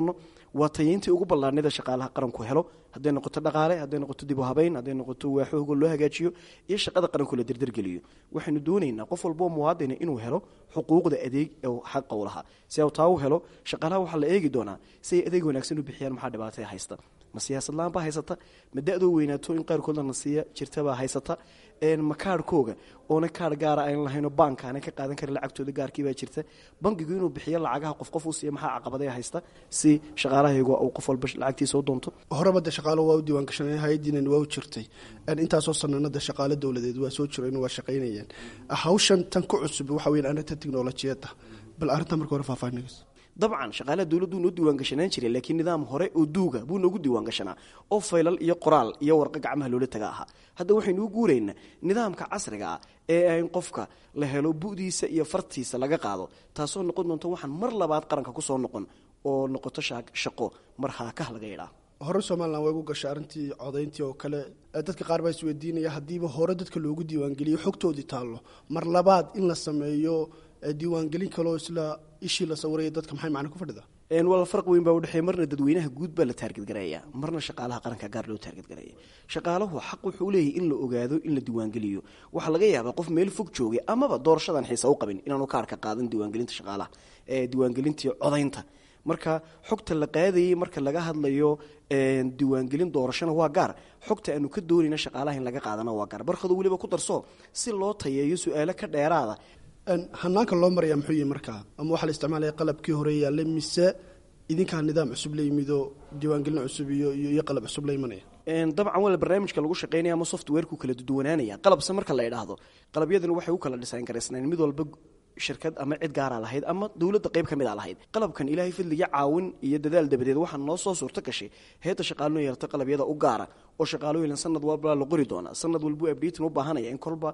waa tayeyntii ugu ballaarnida shaqaalaha qaranku helo hadday noqoto dhaqaale hadday noqoto dib u habeyn hadday noqoto waaxooga loo hagaajiyo iyo shaqada qaranku la derdergeliyo waxaynu doonaynaa qof walboo muwaadina inuu helo xuquuqda adeeg oo xaqa u lahaa si u taa u helo shaqaalaha waxaa la eegi doonaa si ay adeeg wanaagsan u bixiyaan maxaa dhibaataya haysta ma siyaasad la-aan baa haysata ma da-doo weynaato in qaarkoodna na siiya jirtabaa haysata ma kaarhkooga oona kaarh gaara aan lahaynoo baanka aanay ka qaadan karin lacagtooda gaarkiibaa jirta bankigu inuu bixiyo lacagaha qof qof u siiya maxaa caqabadee haysta si shaqaalahaygu uu qof walba lacagtiisa u doonto horeba de shaqaalo waa u diiwaan gashanay hay-adiinan waa u jirtay intaasoo sananada shaqaalo dowladeed waa soo jireen waa shaqaynayeen hawshan tan ku cusub waxa weyan arrinta tiknolojiyadda bal arrinta marka hore faahfaahinaysa dabcan shaqaalaha dowladdu noo diiwaan gashanaan jiray laakiin nidaam hore oo duuga buu noogu diiwaan gashanaa oo faylal iyo qoraal iyo warqo gacmaha loola taga ahaa hadda waxaynu u guuraynaa nidaamka casriga ah ee in qofka la helo bu'diisa iyo fartiisa laga qaado taasoo noqon doonta waxaan mar labaad qaranka kusoo noqon oo noqoto shaqo mar haakah laga yidhaa hore somalilan way gu gashay arrintii codayntii oo kale dadka qaar baa isweydiinaya haddiiba hore dadka loogu diiwaangeliyo xogtoodii taallo mar labaad in la sameeyo diiwaangelin kaloo isla ishii la sawiraya dadka maxay macna ku fadhida wal farq weyn baa udhexeeya marna dadweynaha guud baa la taargetgareeya marna shaqaalaha qaranka gaar loo taargetgareeya shaqaalahu xaq wuxuu leeyahy in la ogaado in la diiwaangeliyo waxaa laga yaabaa qof meel fog joogay amaba doorashadan xiisa u qabin inaanu kaarka qaadan diiwaangelinta shaqaalaha ee diiwaangelintii codaynta marka xogta la qaadayay marka laga hadlayo diiwaangelin doorashana waa gaar xogta aanu ka doonayna shaqaalaha in laga qaadana waa gaar barkado weliba ku darso si loo tayeeyo su-aalo ka dheeraada hanaanka loo maraya muxuu yihi markaa ama waxaa la isticmaalaya qalabkii hore yaallay mise idinkaa nidaam cusub la yimidoo diiwaangelin cusub iyo iyo qalab cusub la imanaya dabcan wala barnaamijka lagu shaqeynaya ama softwareku kala duwanaanaya qalabse marka la idhaahdo qalabyadani waxay u kala dhisaan garaysnayn mid walba shirkad ama cid gaara lahayd ama dowladda qayb ka mid a lahayd qalabkan ilaahay fadliga caawin iyo dadaal dabadeed waxaa noo soo suurto gashay heedda shaqaalino yeelta qalabyada u gaara oo shaqaalooyin sanad walba la qori doonaa sanad walbuu abdatin u baahanaya in kolba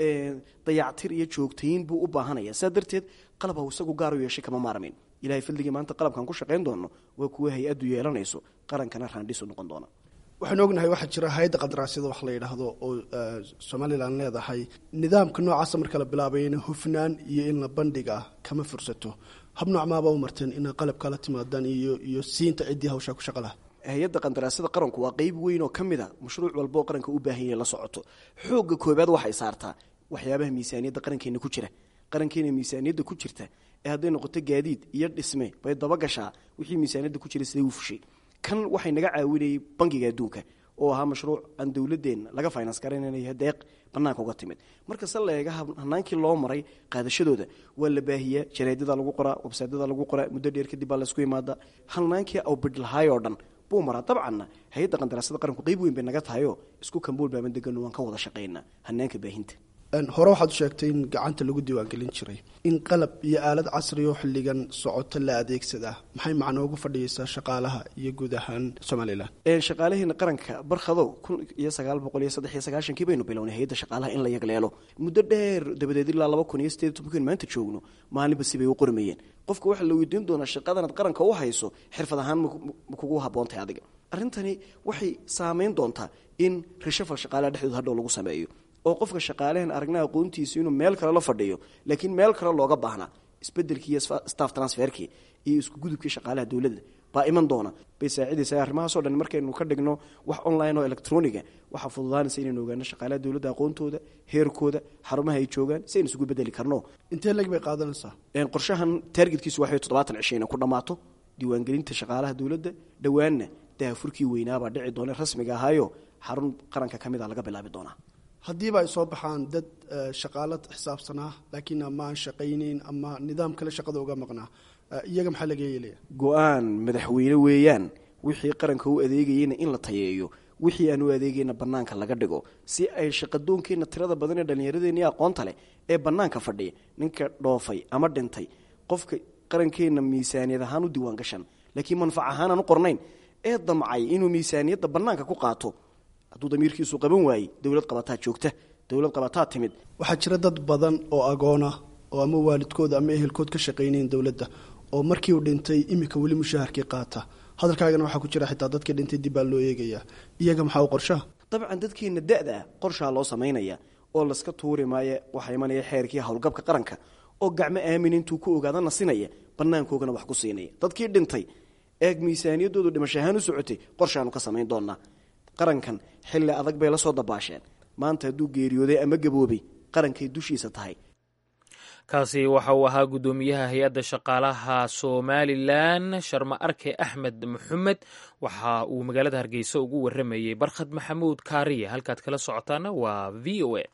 dayactir iyo joogtayin buu u baahanaya saa darteed qalab ha isagu gaar u yeeshay kama maarmin ilahay fadligii maanta qalabkan ku shaqayn doono waa kuwa hay-addu yeelanayso qarankana raandhisu noqon doona waxaanu ognahay waxaa jira hay-adda qadaraasyada wax la yidhaahdo oo somalilan leedahay nidaamka noocaasa marka la bilaabayna hufnaan iyo in la bandhiga kama fursato hab noocmaaba u marteen inaa qalabka la timaadaan iyo iyo siinta ciddii hawshaa ku shaqa laha hay-adda qandaraasyada qaranku waa qeyb weyn oo ka mid a mashruuc walba oo qaranka u baahan yahay la socoto xoogga koobaad waxay saartaa waxyaabaha miisaaniyadda qarankeena ku jira qarankeena miisaaniyadda ku jirta ee hadday noqoto gaadiid iyo dhisme bay dabagashaa wixii miisaaniyadda ku jira siday u fushay kan waxay naga caawinayay bangiga adduunka oo ahaa mashruuc aan dowladeenna laga finance garananaya deeq banaanka uga timid markase la eega hanaankii loo maray qaadashadooda waa la baahiyaa jareedada lagu qoraa websaydyada lagu qoraa muddo dheer kadib baa laysku imaada hanaankii awbidlahaay oo dhan buu maraa dabcanna hay-adda qandaraasyada qaranku qeyb weyn bay naga tahayoo isku kambool baaban degano waan ka wada shaqaynaa hanaanka baahinta hore waxaad u sheegtay in gacanta lagu diiwaangelin jiray in qalab iyo aalad casri oo xilligan socoto la adeegsadaa maxay macno ugu fadhiyeysaa shaqaalaha iyo guud ahaan somalilan shaqaalaheena qaranka barkhadow kun iyo sagaal boqol iyo saddex iyo sagaashankii baynu bilownay hay-adda shaqaalaha in la yagleelo muddo dheer dabadeed ilaa laba kun iyo sideed tobankiin maanta joogno maalinba sibay u qormayeen qofka waxaa la weydiin doonaa shaqadanaad qaranka u hayso xirfad ahaan ma kugu habboontahay adiga arrintani waxay saameyn doontaa in rishafal shaqaalaha dhexdooda hadhow lagu sameeyo oo qofka shaqaalahan aragna aqoontiisa inuu meel kale la fadhiyo laakiin meel kale looga baahnaa isbedelkii iyo staff transferkii iyo isku gudubkii shaqaalaha dowladda baa iman doona bay saacidaysa arrimahaasoo dhan markaynu ka dhigno wax online oo electroniga waxaa fududaanaysa inaynu ogaano shaqaalaha dowladda aqoontooda heerkooda xarumaha ay joogaan si aynu isugu bedeli karno intee leg bay qaadanaysaa qorshahan taargetkiisu waxay toddobaatan cisho inay ku dhammaato diiwaangelinta shaqaalaha dowladda dhowaanna daafurkii weynaabaa dhici doona rasmiga ahaayo xarun qaranka ka mid a laga bilaabi doonaa haddiiba ay soo baxaan dad shaqaalo xisaabsanaa laakiin ama aan shaqayneyn ama nidaam kale shaqada uga maqnaa iyaga maxaa laga yeelaya go-aan madaxweyne weeyaan wixii qaranka u adeegayeyna in la tayeeyo wixii aan u adeegayna bannaanka laga dhigo si ay shaqadoonkeenna tirada badan ee dhallinyaradeenii aqoonta leh ee bannaanka fadhiya ninka dhoofay ama dhintay qofka qarankeenna miisaaniyad ahaan u diiwaan gashan laakiin manfac ahaan aan u qornayn ee damcay inuu miisaaniyadda bannaanka ku qaato hadduu damiirkiisu qaban waayey dowlad qabataa joogta dowlad qabataa timid waxaa jira dad badan oo agoona oo ama waalidkooda ama ehelkood ka shaqaynayn dowladda oo markii uu dhintay iminka weli mushaharkii qaata hadalkaagana waxaa ku jira xitaa dadkii dhintay dib baa loo eegayaa iyaga maxaa u qorshaha dabcan dadkeenna da-da ah qorshaa loo samaynaya oo laska tuuri maayo waxaa imanaya xeerkii howlgabka qaranka oo gacmo aamin intuu ku ogaada nasinaya banaankoogana wax ku siinaya dadkii dhintay eeg miisaaniyaddoodu dhimasho ahaan u socotay qorshaanu ka samayn doonaa qarankan xilli adag bay la soo dabaasheen maanta hadduu geeriyooday ama gaboobay qarankay dushiisa tahay kaasi waxa uu ahaa guddoomiyaha hay-adda shaqaalaha somalilan sharma arke axmed maxamed waxa uu magaalada hargeysa ugu waramayey barkhad maxamuud kaariye halkaad kala socotaana waa v o a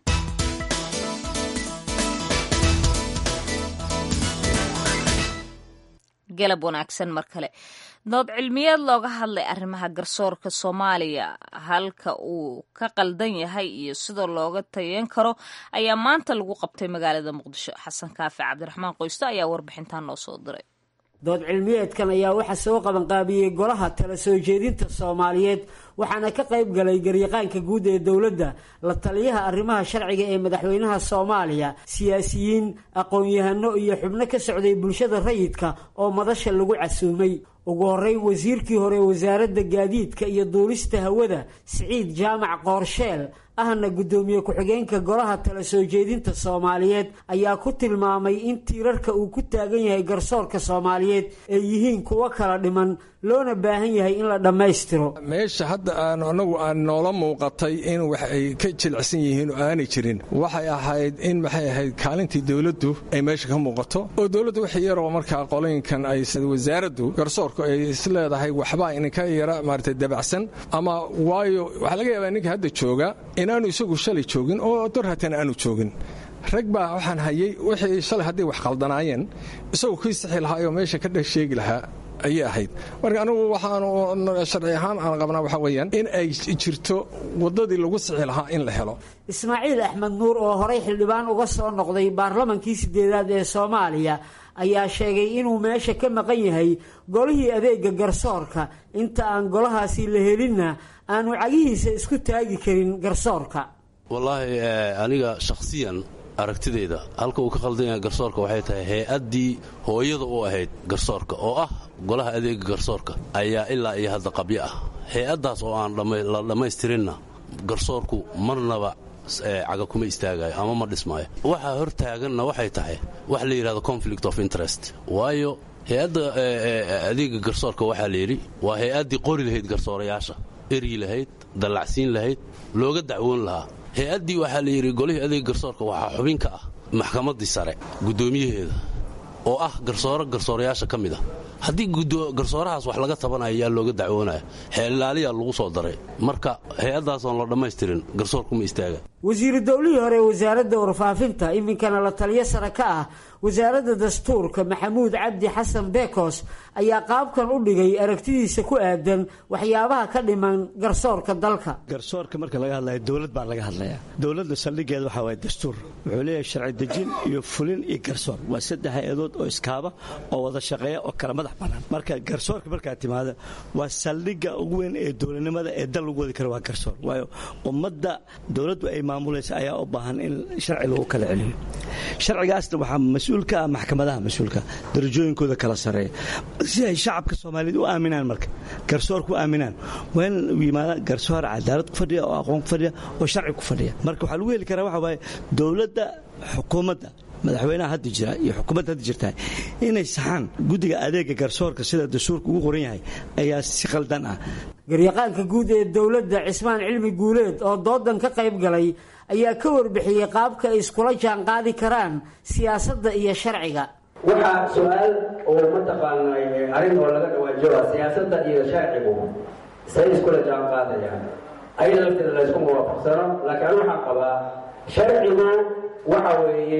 galab wanaagsan mar kale dood cilmiyeed looga hadlay arrimaha garsoorka soomaaliya halka uu ka qaldan yahay iyo sida looga tayeyn karo ayaa maanta lagu qabtay magaalada muqdisho xasan kaafi cabdiraxmaan qoysto ayaa warbixintan noo soo diray dood cilmiyeedkan ayaa waxaa soo qabanqaabiyey golaha tala soo jeedinta soomaaliyeed waxaana ka qayb galay garyaqaanka guud ee dowladda la taliyaha arrimaha sharciga ee madaxweynaha soomaaliya siyaasiyiin aqoon-yahano iyo xubno ka socday bulshada rayidka oo madasha lagu casuumay ugu horreyn wasiirkii hore wasaaradda gaadiidka iyo duulista hawada siciid jaamac qoorsheel ahna guddoomiye ku-xigeenka golaha tala soo jeedinta soomaaliyeed ayaa ku tilmaamay in tiirarka uu ku taagan yahay garsoorka soomaaliyeed ay yihiin kuwo kala dhiman loona baahan yahay in la dhammaystiro meesha hadda aan anagu aan noola muuqatay in wax ay ka jilicsan yihiin oo aanay jirin waxay ahayd in maxay ahayd kaalintii dowladdu ay meesha ka muuqato oo dowladdu wax yaroo markaa qolooyinkan ay wasaaraddu garsoorku ay isleedahay waxbaa ininka yara maarata dabacsan ama waayo waxaa laga yaabaa ninka hadda jooga inaanu isagu shalay joogin oo dor hatan aanu joogin rag baa waxaan hayay wixii shalay hadday wax qaldanaayeen isagoo kii sixi lahaayoo meesha ka dhex sheegi lahaa ayay ahayd marka anigu waxaanu sharci ahaan aan qabnaa waxaa weeyaan in ay jirto waddadii lagu sixi lahaa in la helo ismaaciil axmed nuur oo horay xildhibaan uga soo noqday baarlamankii sideedaad ee soomaaliya ayaa sheegay inuu meesha ka maqan yahay golihii adeega garsoorka inta aan golahaasi la helinna aanu cagihiisa isku taagi karin garsoorka wallaahi aniga shakhsiyan aragtidayda halka uu ka khaldan yahay garsoorka waxay tahay hay-addii hooyada u ahayd garsoorka oo ah golaha adeega garsoorka ayaa ilaa iyo hadda qabyo ah hay-addaas oo aan la dhammaystirinna garsoorku marnaba caga kuma istaagayo ama ma dhismaayo waxaa hor taaganna waxay tahay wax la yidhahdo conflict of interest waayo hay-adda adeega garsoorka waxaa layidhi waa hay-addii qori lahayd garsoorayaasha eryi lahayd dallacsiin lahayd looga dacwoon lahaa hay-addii waxaa la yidhi golihii adeega garsoorka waxaa xubin ka ah maxkamaddii sare guddoomiyaheeda oo ah garsooro garsoorayaasha ka mid ah haddii garsoorahaas wax laga tabanayo yaa looga dacwoonaya xeellaaliyaa lagu soo daray marka hay-addaasoon la dhammaystirin garsoorkuma istaaga wasiiru dowlihii hore wasaaradda warfaafinta iminkana la taliyo sare ka ah wasaaradda dastuurka maxamuud cabdi xasan bekos ayaa qaabkan u dhigay aragtidiisa ku aadan waxyaabaha ka dhiman garsoorka dalka garsoorka marka laga hadlaya dowlad baa laga hadlayaa dowladda saldhigeeda waxaa waaya dastuur wuxuu leeyahay sharci dejin iyo fulin iyo garsoor waa saddex hay-adood oo iskaaba oo wada shaqeeya oo kala madax bannaan marka garsoorka markaa timaada waa saldhigga ugu weyn ee dowladnimada ee dal lagu wadi karo waa garsoor waayo ummadda dowladdu ay maamulaysa ayaa u baahan in sharci lagu kala celiyo sharcigaasna waxaa mas-uul ka ah maxkamadaha mas-uulka darajooyinkooda kala sareeya si ay shacabka soomaaliyeed u aaminaan marka garsoorku aaminaan waa in u yimaada garsoor cadaalad ku fadhiya oo aqoon ku fadhiya oo sharci ku fadhiya marka waxaa lagu heli karaa waxa waaye dowladda xukuumadda madaxweynaha hadda jira iyo xukuumadda hadda jirtaa inay saxaan guddiga adeega garsoorka sida dastuurka ugu qoran yahay ayaa si khaldan ah garyaqaanka guud ee dowladda cismaan cilmi guuleed oo doodan ka qayb galay ayaa ka warbixiyey qaabka ay iskula jaanqaadi karaan siyaasadda iyo sharciga waxaa su-aal oo mataqaanay arrin oo laga dhawaajoa siyaasadda iyo sharcigu say iskula jaanqaadayaan ayada lafteeda laysku muwaafaqsano laakiin anu waxaan qabaa sharcigu waxa weeye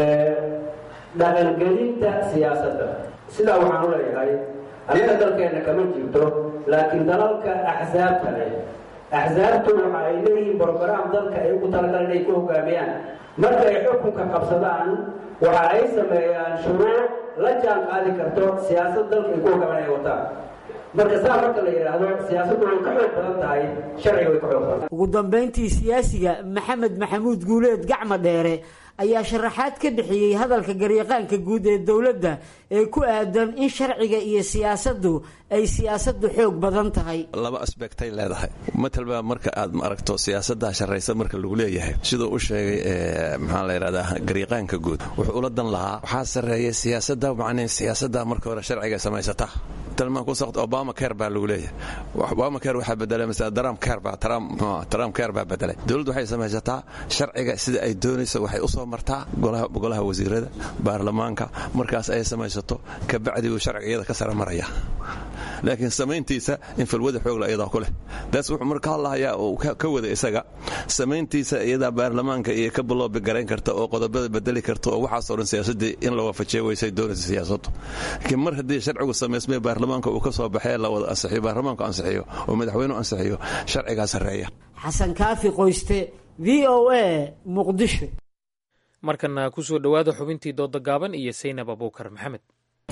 dhaqangelinta siyaasadda sidaa waxaan u leeyahay annaga dalkeenna kama jirto laakiin dalalka axsaabta leh axsaabtu waxa ay leeyihiin brograam dalka ay ugu talagalan inay ku hogaamiyaan marka ay xukunka qabsadaan waxa ay sameeyaan shuruuc la jaan qaadi karto siyaasad dalka ay ku hogaaman ay wataan marka saa marka la yidhaahdo siyaasaddu way ka xoog badan tahay sharciga way ka xoog badan ugu dambayntii siyaasiga maxamed maxamuud guuleed gacma dheere ayaa sharaxaad ka bixiyey hadalka garyaqaanka guud ee dowladda ee ku aadan in sharciga iyo siyaasaddu ay siyaasaddu xoog badan tahay laba asbectay leedahay matalba marka aad aragto siyaasadda sharaysa marka lagu leeyahay siduu u sheegay maxaa la yidhahdaa garyaqaanka guud wuxuu ula dan lahaa waxaa sarreeya siyaasadda macnii siyaasadda marka hore sharciga samaysata talmaan ku saqt obama care baa lagu leeyahay obama care waxaa bedelay masala trump care baa trump trump care baa bedelay dowladdu waxay samaysataa sharciga sida ay doonayso waxay u soo martaa golaha wasiirada baarlamaanka markaas ay samaysato kabacdi uu sharciga iyada ka sara maraya laakiin samayntiisa in falwada xoogla iyadaa ku leh taas wuxuu marka hadlahayaa uu ka wada isaga samayntiisa iyadaa baarlamaanka iyo ka baloobi garayn karta oo qodobada bedeli karta oo waxaasoo dhan siyaasadii in la waafajiya waysay doonaysa siyaasaddu laakiin mar haddii sharcigu samaysmay baarlamaanka uu ka soo baxee la wada ansixiyo baarlamaanku ansixiyo oo madaxweynuhu ansixiyo sharcigaa sarreeya xasan kaafi qoyste v o a muqdisho markana ku soo dhowaada xubintii dooda gaaban iyo saynab abuukar maxamed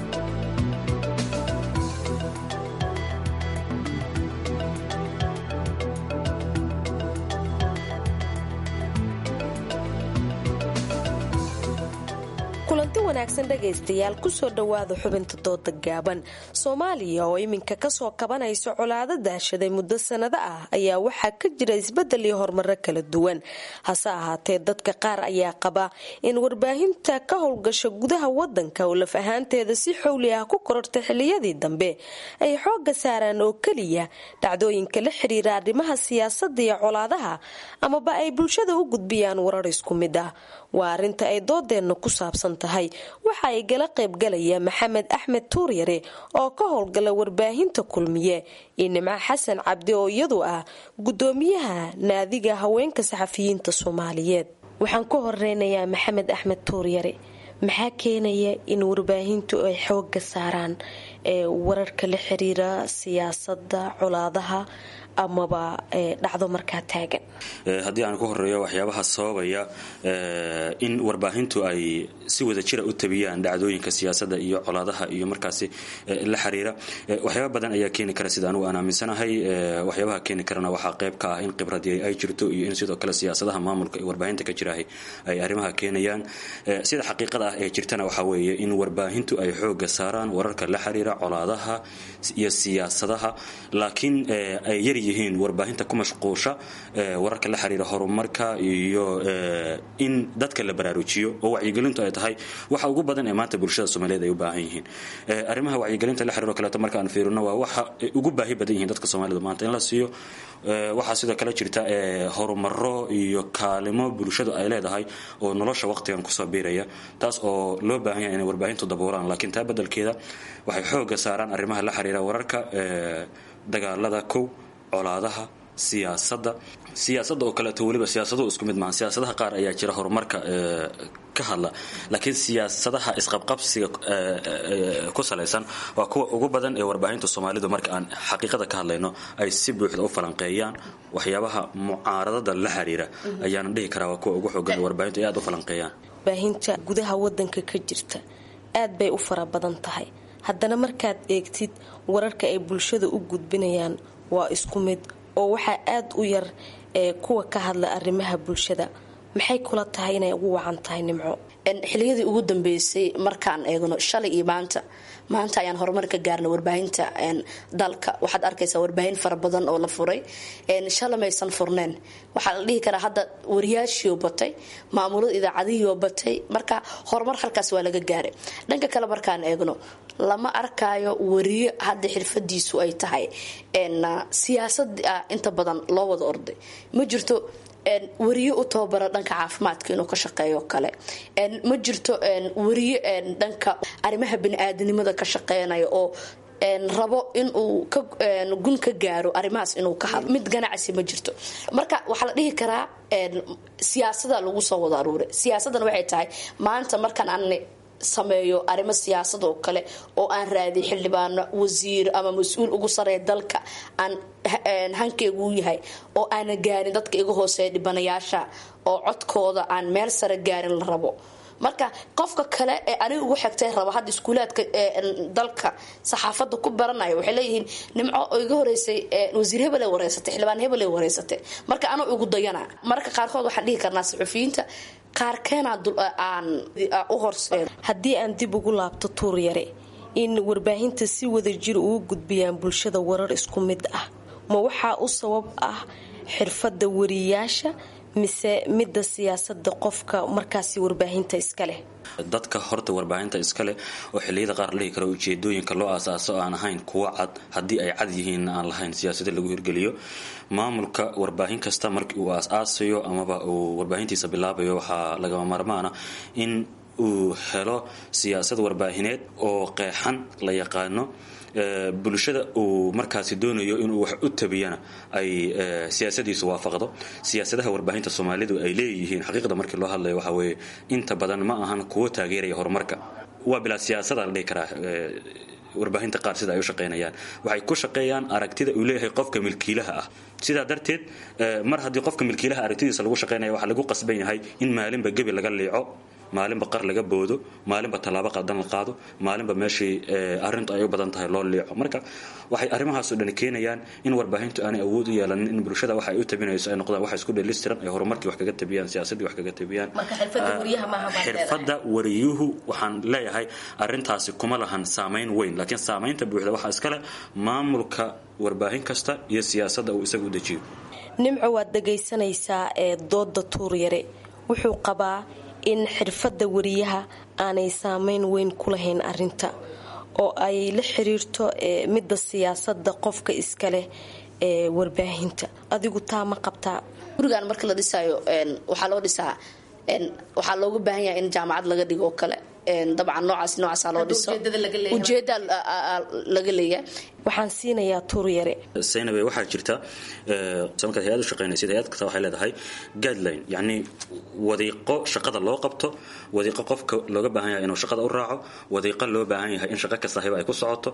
kulanti wanaagsan dhegaystayaal kusoo dhowaada xubinta dooda gaaban soomaaliya oo iminka kasoo kabanaysa colaado daashaday muddo sanado ah ayaa waxaa ka jira isbedel iyo horumaro kala duwan hase ahaatee dadka qaar ayaa qaba in warbaahinta ka howlgasha gudaha wadanka oo laf ahaanteeda si xowli ah ku korortay xiliyadii dambe ay xooga saaraan oo keliya dhacdooyinka la xiriira arrimaha siyaasada iyo colaadaha amaba ay bulshada u gudbiyaan warar isku mid ah waa arinta ay doodeenna ku saabsan tahay waxa ay gala qaybgalaya maxamed axmed tuuryare oo ka howlgala warbaahinta kulmiye iyo nimco xasan cabdi oo iyadu ah gudoomiyaha naadiga haweenka saxafiyiinta soomaaliyeed waxaan ku horeynayaa maxamed axmed tuuryare maxaa keenaya in warbaahintu ay xooga saaraan ee wararka la xiriira siyaasada colaadaha amaba dhacdo markaa taagan haddii aan ku horeeyo waxyaabaha sababaya in warbaahintu ay si wada jira u tabiyaan dhacdooyinka siyaasadda iyo colaadaha iyo markaasi la xiriira waxyaaba badan ayaa keeni kara sida anugu aan aaminsanahay waxyaabaha keeni karana waxaa qayb ka ah in khibradii ay jirto iyo in sidoo kale siyaasadaha maamulka ee warbaahinta ka jiraah ay arrimaha keenayaan sida xaqiiqada ah ee jirtana waxaa weeye in warbaahintu ay xooga saaraan wararka la xiriira colaadaha iyo siyaasadaha laakiin ay yar yihiin warbaahinta ku mashquusha wararka la xiriira horumarka iyo in dadka la baraarujiyo oo wacyigelintu ay tahay waxa ugu badan ee maanta bulshada soomaaliyeed ay u baahan yihiin arrimaha wacyigelinta la xiriiro kaleeto marka aan fiirino waa waxa ay ugu baahi badan yihiin dadka soomaalida maanta in la siiyo waxaa sidoo kale jirta horumaro iyo kaalimo bulshadu ay leedahay oo nolosha waqtigan kusoo biiraya taas oo loo baahan yahay inay warbaahintu daboolaan laakiin taa bedelkeeda waxay xooga saaraan arrimaha la xiriira wararka dagaalada kow colaadaha siyaasadda siyaasadda oo kaleeto weliba siyaasaduhu isku mid maaha siyaasadaha qaar ayaa jira horumarka ka hadla laakiin siyaasadaha isqabqabsiga ku salaysan waa kuwa ugu badan ee warbaahinta soomaalidu marka aan xaqiiqada ka hadlayno ay si buuxda u falanqeeyaan waxyaabaha mucaaradada la xiriira ayaana dhihi karaa waa kuwa ugu xoogan ee warbaahintu ay aad u falanqeeyaan warbaahinta gudaha wadanka ka jirta aad bay u fara badan tahay haddana markaad eegtid wararka ay bulshada u gudbinayaan waa isku mid oo waxaa aada u yar ee kuwa ka hadla arrimaha bulshada maxay kula tahay inay ugu wacan tahay nimco xiliyadii ugu dambeysay markaan eegno shalay iyo maanta maanta ayaan horumar ka gaarna warbaahinta dalka waxaad arkaysaa warbaahin fara badan oo la furay shalay maysan furneen waxaa la dhihi karaa hadda wariyaashiioo batay maamulada idaacadihiioo batay marka horumar halkaas waa laga gaaray dhanka kale markaan eegno lama arkaayo wariyo hadda xirfadiisu ay tahay siyaasad inta badan loo wada orday ma jirto wariyo u tababara dhanka caafimaadka inuu ka shaqeeyo kale ma jirto wariyo dhanka arrimaha bani-aadanimada ka shaqeynaya oo rabo inuu gun ka gaaro arrimahaas inuu ka hadlo mid ganacsi ma jirto marka waxaa la dhihi karaa siyaasada lagu soo wada aruuray siyaasadana waxay tahay maanta markaan aan sameeyo arrimo siyaasad oo kale oo aan raadiy xildhibaano wasiir ama mas-uul ugu sareeya dalka aan hankeygu yahay oo aana gaarin dadka iga hooseeya dhibanayaasha oo codkooda aan meel sare gaarin la rabo marka qofka kale ee aniga ugu xigtay raba hadda iskuulaadka dalka saxaafada ku baranaya waxay leeyihiin nimco oo iga horeysay wasiir hebel wareysatay xildhibaan hebel wareysatay marka anoo igu dayana marka qaarkood waxaan dhihi karnaa saxufiyiinta haddii aan dib ugu laabto tuur yare in warbaahinta si wada jir ugu gudbiyaan bulshada warar isku mid ah ma waxaa u sabab ah xirfadda wariyaasha mise midda siyaasada qofka markaasi warbaahinta iska leh dadka horta warbaahinta iska leh oo xilliyada qaar la dhihi karo ujeedooyinka loo aasaaso aan ahayn kuwo cad haddii ay cad yihiinna aan lahayn siyaasada lagu hirgeliyo maamulka warbaahin kasta markii uu aas-aasayo amaba uu warbaahintiisa bilaabayo waxaa lagama maarmaana in uu helo siyaasad warbaahineed oo qeexan la yaqaano bulshada uu markaasi doonayo inuu wax u tabiyana ay siyaasadiisu waafaqdo siyaasadaha warbaahinta soomaalidu ay leeyihiin xaqiiqda markii loo hadlayo waxa weeye inta badan ma ahan kuwo taageeraya horumarka waa bilaa siyaasada la dhihi karaa warbaahinta qaar sida ay u shaqaynayaan waxay ku shaqeeyaan aragtida uu leeyahay qofka milkiilaha ah sidaa darteed mar haddii qofka milkiilaha aragtidiisa lagu shaqaynaya waxaa lagu qasban yahay in maalinba gebi laga liico maalinba qar laga boodo maalinba tallaabo qadan la qaado maalinba meeshii arrintu ay u badan tahay loo liico marka waxay arrimahaasoo dhan keenayaan in warbaahintu aanay awood u yeelanin in bulshada waxa ay u tabinayso ay noqdaan wax isku dheelistiran ay horumarkii wax kaga tabiyaan siyaasaddii wax kaga tabiyaan xirfadda wariyuhu waxaan leeyahay arrintaasi kuma lahan saamayn weyn laakiin saamaynta buuxda waxaa iskale maamulka warbaahin kasta iyo siyaasadda uu isagu u dejiyo nimco waad dhagaysanaysaa ee dooda tuuryare wuxuu qabaa in xirfadda wariyaha aanay saameyn weyn ku lahayn arinta oo ay la xiriirto midda siyaasada qofka iska leh ee warbaahinta adigu taa ma qabtaa gurigan marka la dhisaayo waxaa loo dhisaa waxaa looga baahan yahay in jaamacad laga dhigo oo kale dabcan noocaas noocaasa loo dhiso ujeeda laga leeyahay waxaan siinayaa tuuryare saynabe waxaa jirta markaad hay-ad u shaqaynaysid hay-ad kasta waxay leedahay guideline yacni wadiiqo shaqada loo qabto wadiiqo qofka looga baahan yahay inuu shaqada u raaco wadiiqo loo baahan yahay in shaqo kasta hiba ay ku socoto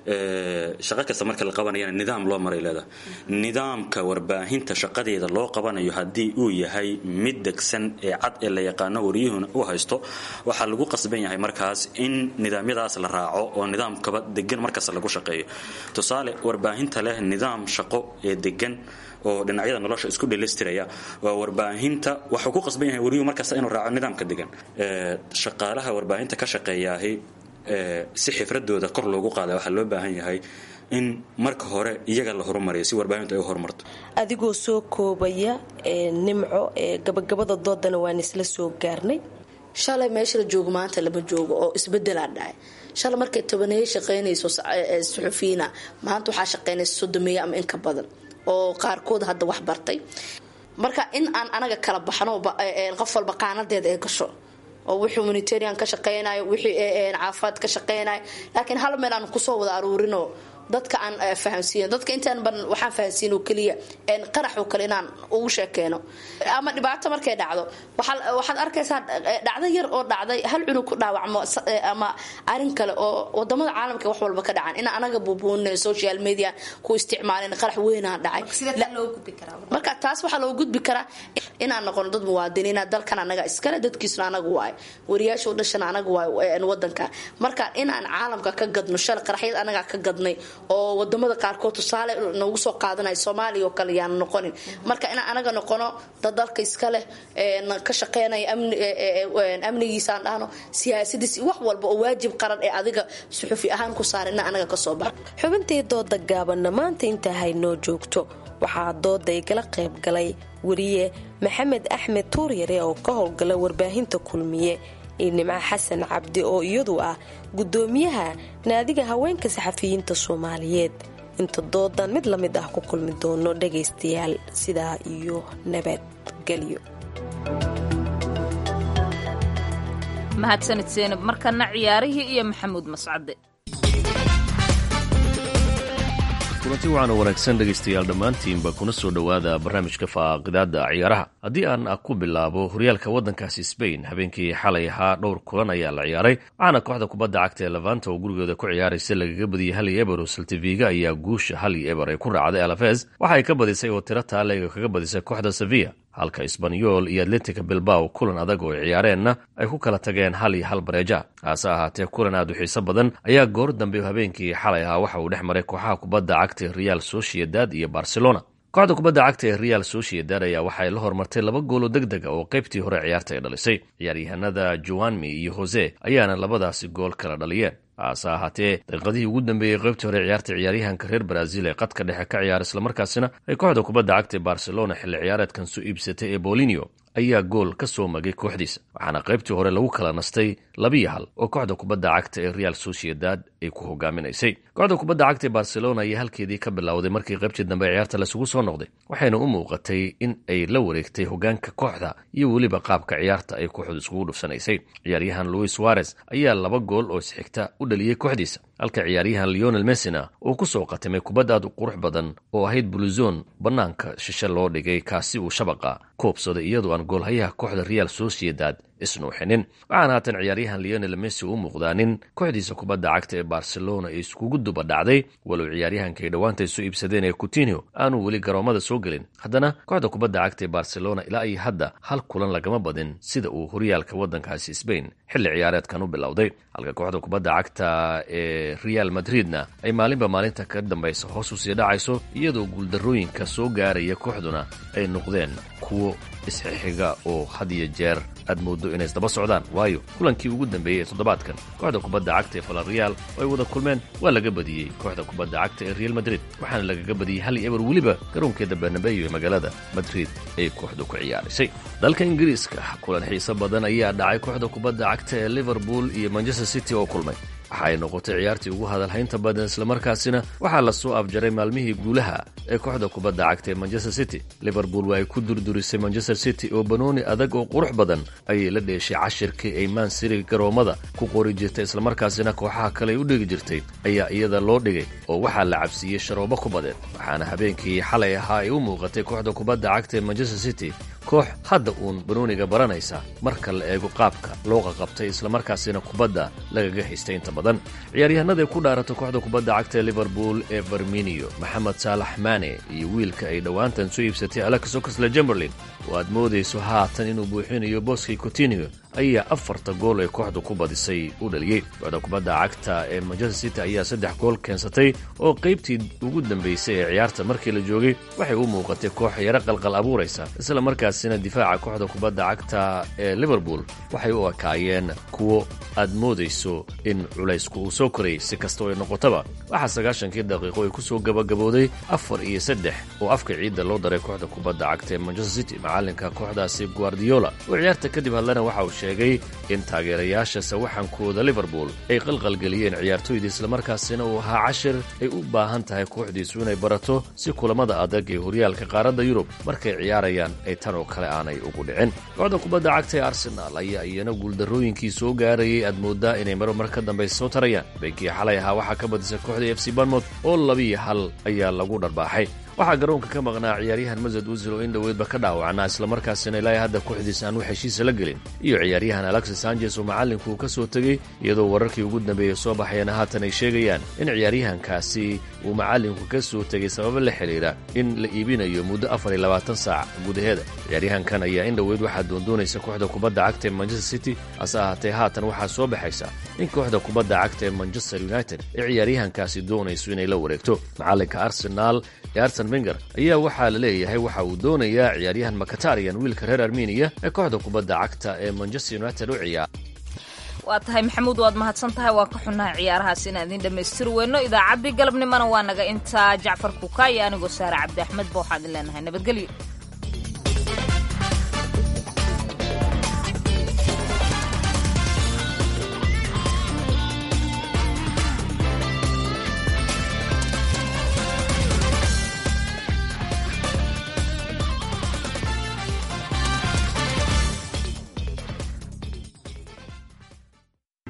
shaqo kasta marka la qabanayana nidaam loo maray leedahay nidaamka warbaahinta shaqadeeda loo qabanayo haddii uu yahay mid degsan ee cad ee la yaqaano wariyuhuna u haysto waxaa lagu qasban yahay markaas in nidaamyadaas la raaco oo nidaamkaba degan markasta lagu shaqeeyo tusaale warbaahinta leh nidaam shaqo ee degan oo dhinacyada nolosha isku dhelistiraya waa warbaahinta waxuu ku qasban yahay wariyuhu markasta inuu raaco nidaamka degan shaqaalaha warbaahinta ka shaqeeyaahi si xifradooda kor loogu qaada waxaa loo baahan yahay in marka hore iyaga la horumariyo si warbaahintu ay u horumarto adigoo soo koobaya nimco ee gabagabada doodana waan isla soo gaarnay shalay meesha la joogo maanta lama joogo oo isbedelaa dhacay shalay markay tobaneeye shaqaynayso suxufiyiina maanta waxaa shaqaynaysa sodomeeye ama inka badan oo qaarkood hadda wax bartay marka in aan anaga kala baxno qof walba qaanadeeda ee gasho oo wixii humanitarian ka shaqeynayo wixii caafimaad ka shaqeynayo laakiin hal meel aan kusoo wada aruurino dadka aan fahamsiin dadka intaan ban waxaan fahamsiin oo keliya qarax oo kale inaan ugu sheekeeno ama dhibaato markay dhacdo waxaad arkaysaa dhacdo yar oo dhacday hal cunug ku dhaawacmo ama arin kale oo wadamada caalamka wax walba ka dhacan in anaga buubuunin social media ku isticmaalin qarax weynaa dhacay marka taas waxaa loo gudbi karaa inaan noqono dad muwaadiniina dalkan anaga iskale dadkiisuna anaga waayo wariyaasha u dhashana anaga waayo wadanka marka inaan caalamka ka gadno shalay qaraxyad anaga ka gadnay oo wadamada qaarkood tusaale noogu soo qaadanaya soomaaliya oo kale yaan noqonin marka inaan anaga noqono dad dalka iska leh ka shaqeynaya amnigiisaan dhahno siyaasadiis wax walba oo waajib qaran ee adiga suxufi ahaan ku saara ina anaga kasoo bax xubintii dooda gaabanna maanta intaa haynoo joogto waxaa dooda igala qayb galay wariye maxamed axmed tuuryare oo ka howlgala warbaahinta kulmiye iyo nimco xasan cabdi oo iyadu ah gudoomiyaha naadiga haweenka saxafiyiinta soomaaliyeed inta doodan mid la mid ah ku kulmi doono dhagaystayaal sidaa iyo nabadgelyo mahadsanid seenab markana ciyaarihii iyo maxamuud mascade kulanti waxaan wanaagsan dhegaystayaal dhammaantiinba kuna soo dhowaada barnaamijka faaqidaada ciyaaraha haddii aan ku bilaabo horyaalka waddankaasi sbain habeenkii xalay ahaa dhowr kulan ayaa la ciyaaray waxaana kooxda kubadda cagta ee levanta oo gurigooda ku ciyaaraysa lagaga badiyey hal iyo eber oo saltiviga ayaa guusha hal iyo eber ay ku raacday alafes waxa ay ka badisay oo tiro taaleega kaga badisay kooxda sevilla halka isbanyol iyo atletica bilbao kulan adag oo ay ciyaareenna ay ku kala tageen hal iyo hal bareeja hase ahaatee kulan aad u xiiso badan ayaa goor dambe habeenkii xalay ahaa waxa uu dhex maray kooxaha kubadda cagta ee real sociedad iyo barcelona kooxda kubadda cagta ee real sociedad ayaa waxay la hormartay laba goolo deg dega oo qaybtii hore ciyaarta ay dhalisay ciyaaryahanada joanmi iyo hose ayaana labadaasi gool kala dhaliyeen hase ahaatee daqiiqadihii ugu dambeeyey qaybtii hore ciyaarta ciyaaryahanka reer brazil ee qadka dhexe ka ciyaara islamarkaasina ay kooxda kubadda cagta ee barcelona xilli ciyaareedkan soo iibsatay ee bolinio ayaa gool ka soo magay kooxdiisa waxaana qaybtii hore lagu kala nastay labiyo hal oo kooxda kubadda cagta ee real sociedad ay ku hogaaminaysay kooxda kubadda cagta ee barcelona ayaa halkeedii ka bilowday markii qaybtii dambe ciyaarta lasugu soo noqday waxayna u muuqatay in ay la wareegtay hogaanka kooxda iyo weliba qaabka ciyaarta ay kooxdu iskugu dhufsanaysay ciyaaryahan louis suarez ayaa laba gool oo isxigta u dhaliyey kooxdiisa halka ciyaaryahan leonel messina uu ku soo qatimay kubad aad u qurux badan oo ahayd buluzon bannaanka shishe loo dhigay kaasi uu shabaqa koobsaday iyadoo aan goolhayaha kooxda real sociedad isnuuxinin waxaana haatan ciyaaryahan leonel messi u muuqdaa nin kooxdiisa kubadda cagta ee barcelona ay iskugu duba dhacday walow ciyaaryahanka ay dhowaanta soo iibsadeen ee coutinio aanuu weli garoomada soo gelin haddana kooxda kubadda cagta ee barcelona ilaa iyo hadda hal kulan lagama badin sida uu horyaalka waddankaasi sbain xilli ciyaareedkan u bilowday halka kooxda kubadda cagta ee real madridna ay maalinba maalinta ka dambaysa hoos u sii dhacayso iyadoo guuldarrooyinka soo gaaraya kooxduna ay noqdeen kuwo isxixiga oo had iyo jeer aad mooddo inay isdaba socdaan waayo kulankii ugu dambeeyey ee toddobaadkan kooxda kubadda cagta ee falarreal oo ay wada kulmeen waa laga badiyey kooxda kubadda cagta ee real madrid waxaana lagaga badiyey hal iyo eber weliba garoonkeeda barnabeyo ee magaalada madrid ay kooxdu ku ciyaarisay dalka ingiriiska kulan xiiso badan ayaa dhacay kooxda kubadda cagta ee liverpool iyo manchester city oo kulmay waxa ay noqotay ciyaartii ugu hadalhaynta badan islamarkaasina waxaa la soo afjaray maalmihii guulaha ee kooxda kubadda cagta ee manchester city liverpool waa ay ku durdurisay manchester city oo banooni adag oo qurux badan ayay la dheeshay cashirkii ay mansiri garoommada ku qori jirtay islamarkaasina kooxaha kale ay u dhigi jirtay ayaa iyada loo dhigay oo waxaa la cabsiiyey sharoobo ku badeed waxaana habeenkii xalay ahaa ay u muuqatay kooxda kubadda cagta ee manchester city koox hadda uun banooniga baranaysa marka la eego qaabka loo qaqabtay islamarkaasina kubadda lagaga haystay inta badan ciyaaryahanada ku dhaarata kooxda kubadda cagta ee liverpool ee farminio maxamed saalax mane iyo wiilka ay dhowaantan soo iibsatay alex oxle jemberlin oo aad moodayso haatan inuu buuxinayo boskii coutinio ayaa afarta gool ee kooxdu ku badisay u dhaliyey kooxda kubadda cagta ee manchester city ayaa saddex gool keensatay oo qaybtii ugu dambaysay ee ciyaarta markii la joogay waxay u muuqatay koox yaro qalqal abuuraysa isla markaasina difaaca kooxda kubadda cagta ee liverpool waxay u ekaayeen kuwo aad moodayso in culaysku uu soo korayay si kastoo ay noqotaba waxaa sagaashankii daqiiqo ay ku soo gabagabooday afar iyo saddex oo afka ciidda loo daray kooxda kubadda cagta ee manchester city macalinka kooxdaasi guardiola oo ciyaarta kadib hadlana waxa uu sheegay in taageerayaasha sawaxankooda liverpool ay qalqalgeliyeen ciyaartooyda islamarkaasina uu ahaa cashir ay u baahan tahay kooxdiisu inay barato si kulamada adag ee horyaalka qaaradda yurub markay ciyaarayaan ay tan oo kale aanay ugu dhicin kooxda kubadda cagta ee arsenaal ayaa iyana guuldarrooyinkii soo gaarayay aad moodaa inay maro mar ka dambaysa soo tarayaan beenkii xalay ahaa waxaa ka badisay kooxda f c barmouth oo labiyo hal ayaa lagu dharbaaxay waxaa garoonka ka maqnaa ciyaaryahan masad usil oo in dhoweydba ka dhaawacnaa islamarkaasina ilaa hadda kooxdiisa aan wax heshiisa la gelin iyo ciyaaryahan alexis sanchez oo macallinku uu ka soo tegey iyadoo wararkii ugu dambeeyey soo baxayana haatan ay sheegayaan in ciyaaryahankaasi uu macallinku ka soo tegay sababo la xidhiira in la iibinayo muddo afar iyo labaatan saac gudaheeda ciyaaryahankan ayaa in dhoweyd waxaa doondoonaysa kooxda kubadda cagta ee manchester city hase ahaatee haatan waxaa soo baxaysa in kooxda kubadda cagta ee manchester united ee ciyaaryahankaasi doonayso inay la wareegto macallinka arsenaal ee arsen wenger ayaa waxaa la leeyahay waxa uu doonayaa ciyaaryahan makatarian wiilka reer armeniya ee kooxda kubadda cagta ee manchester united u ciyaar waa tahay maxamuud waad mahadsan tahay waan ka xunnahay ciyaarahaas inaan idiin dhammaystiri weyno idaacaddii galabnimana waa naga intaa jacfar kuka iyo anigoo saare cabdi axmed ba waxaan idin leenahay nabadgelyo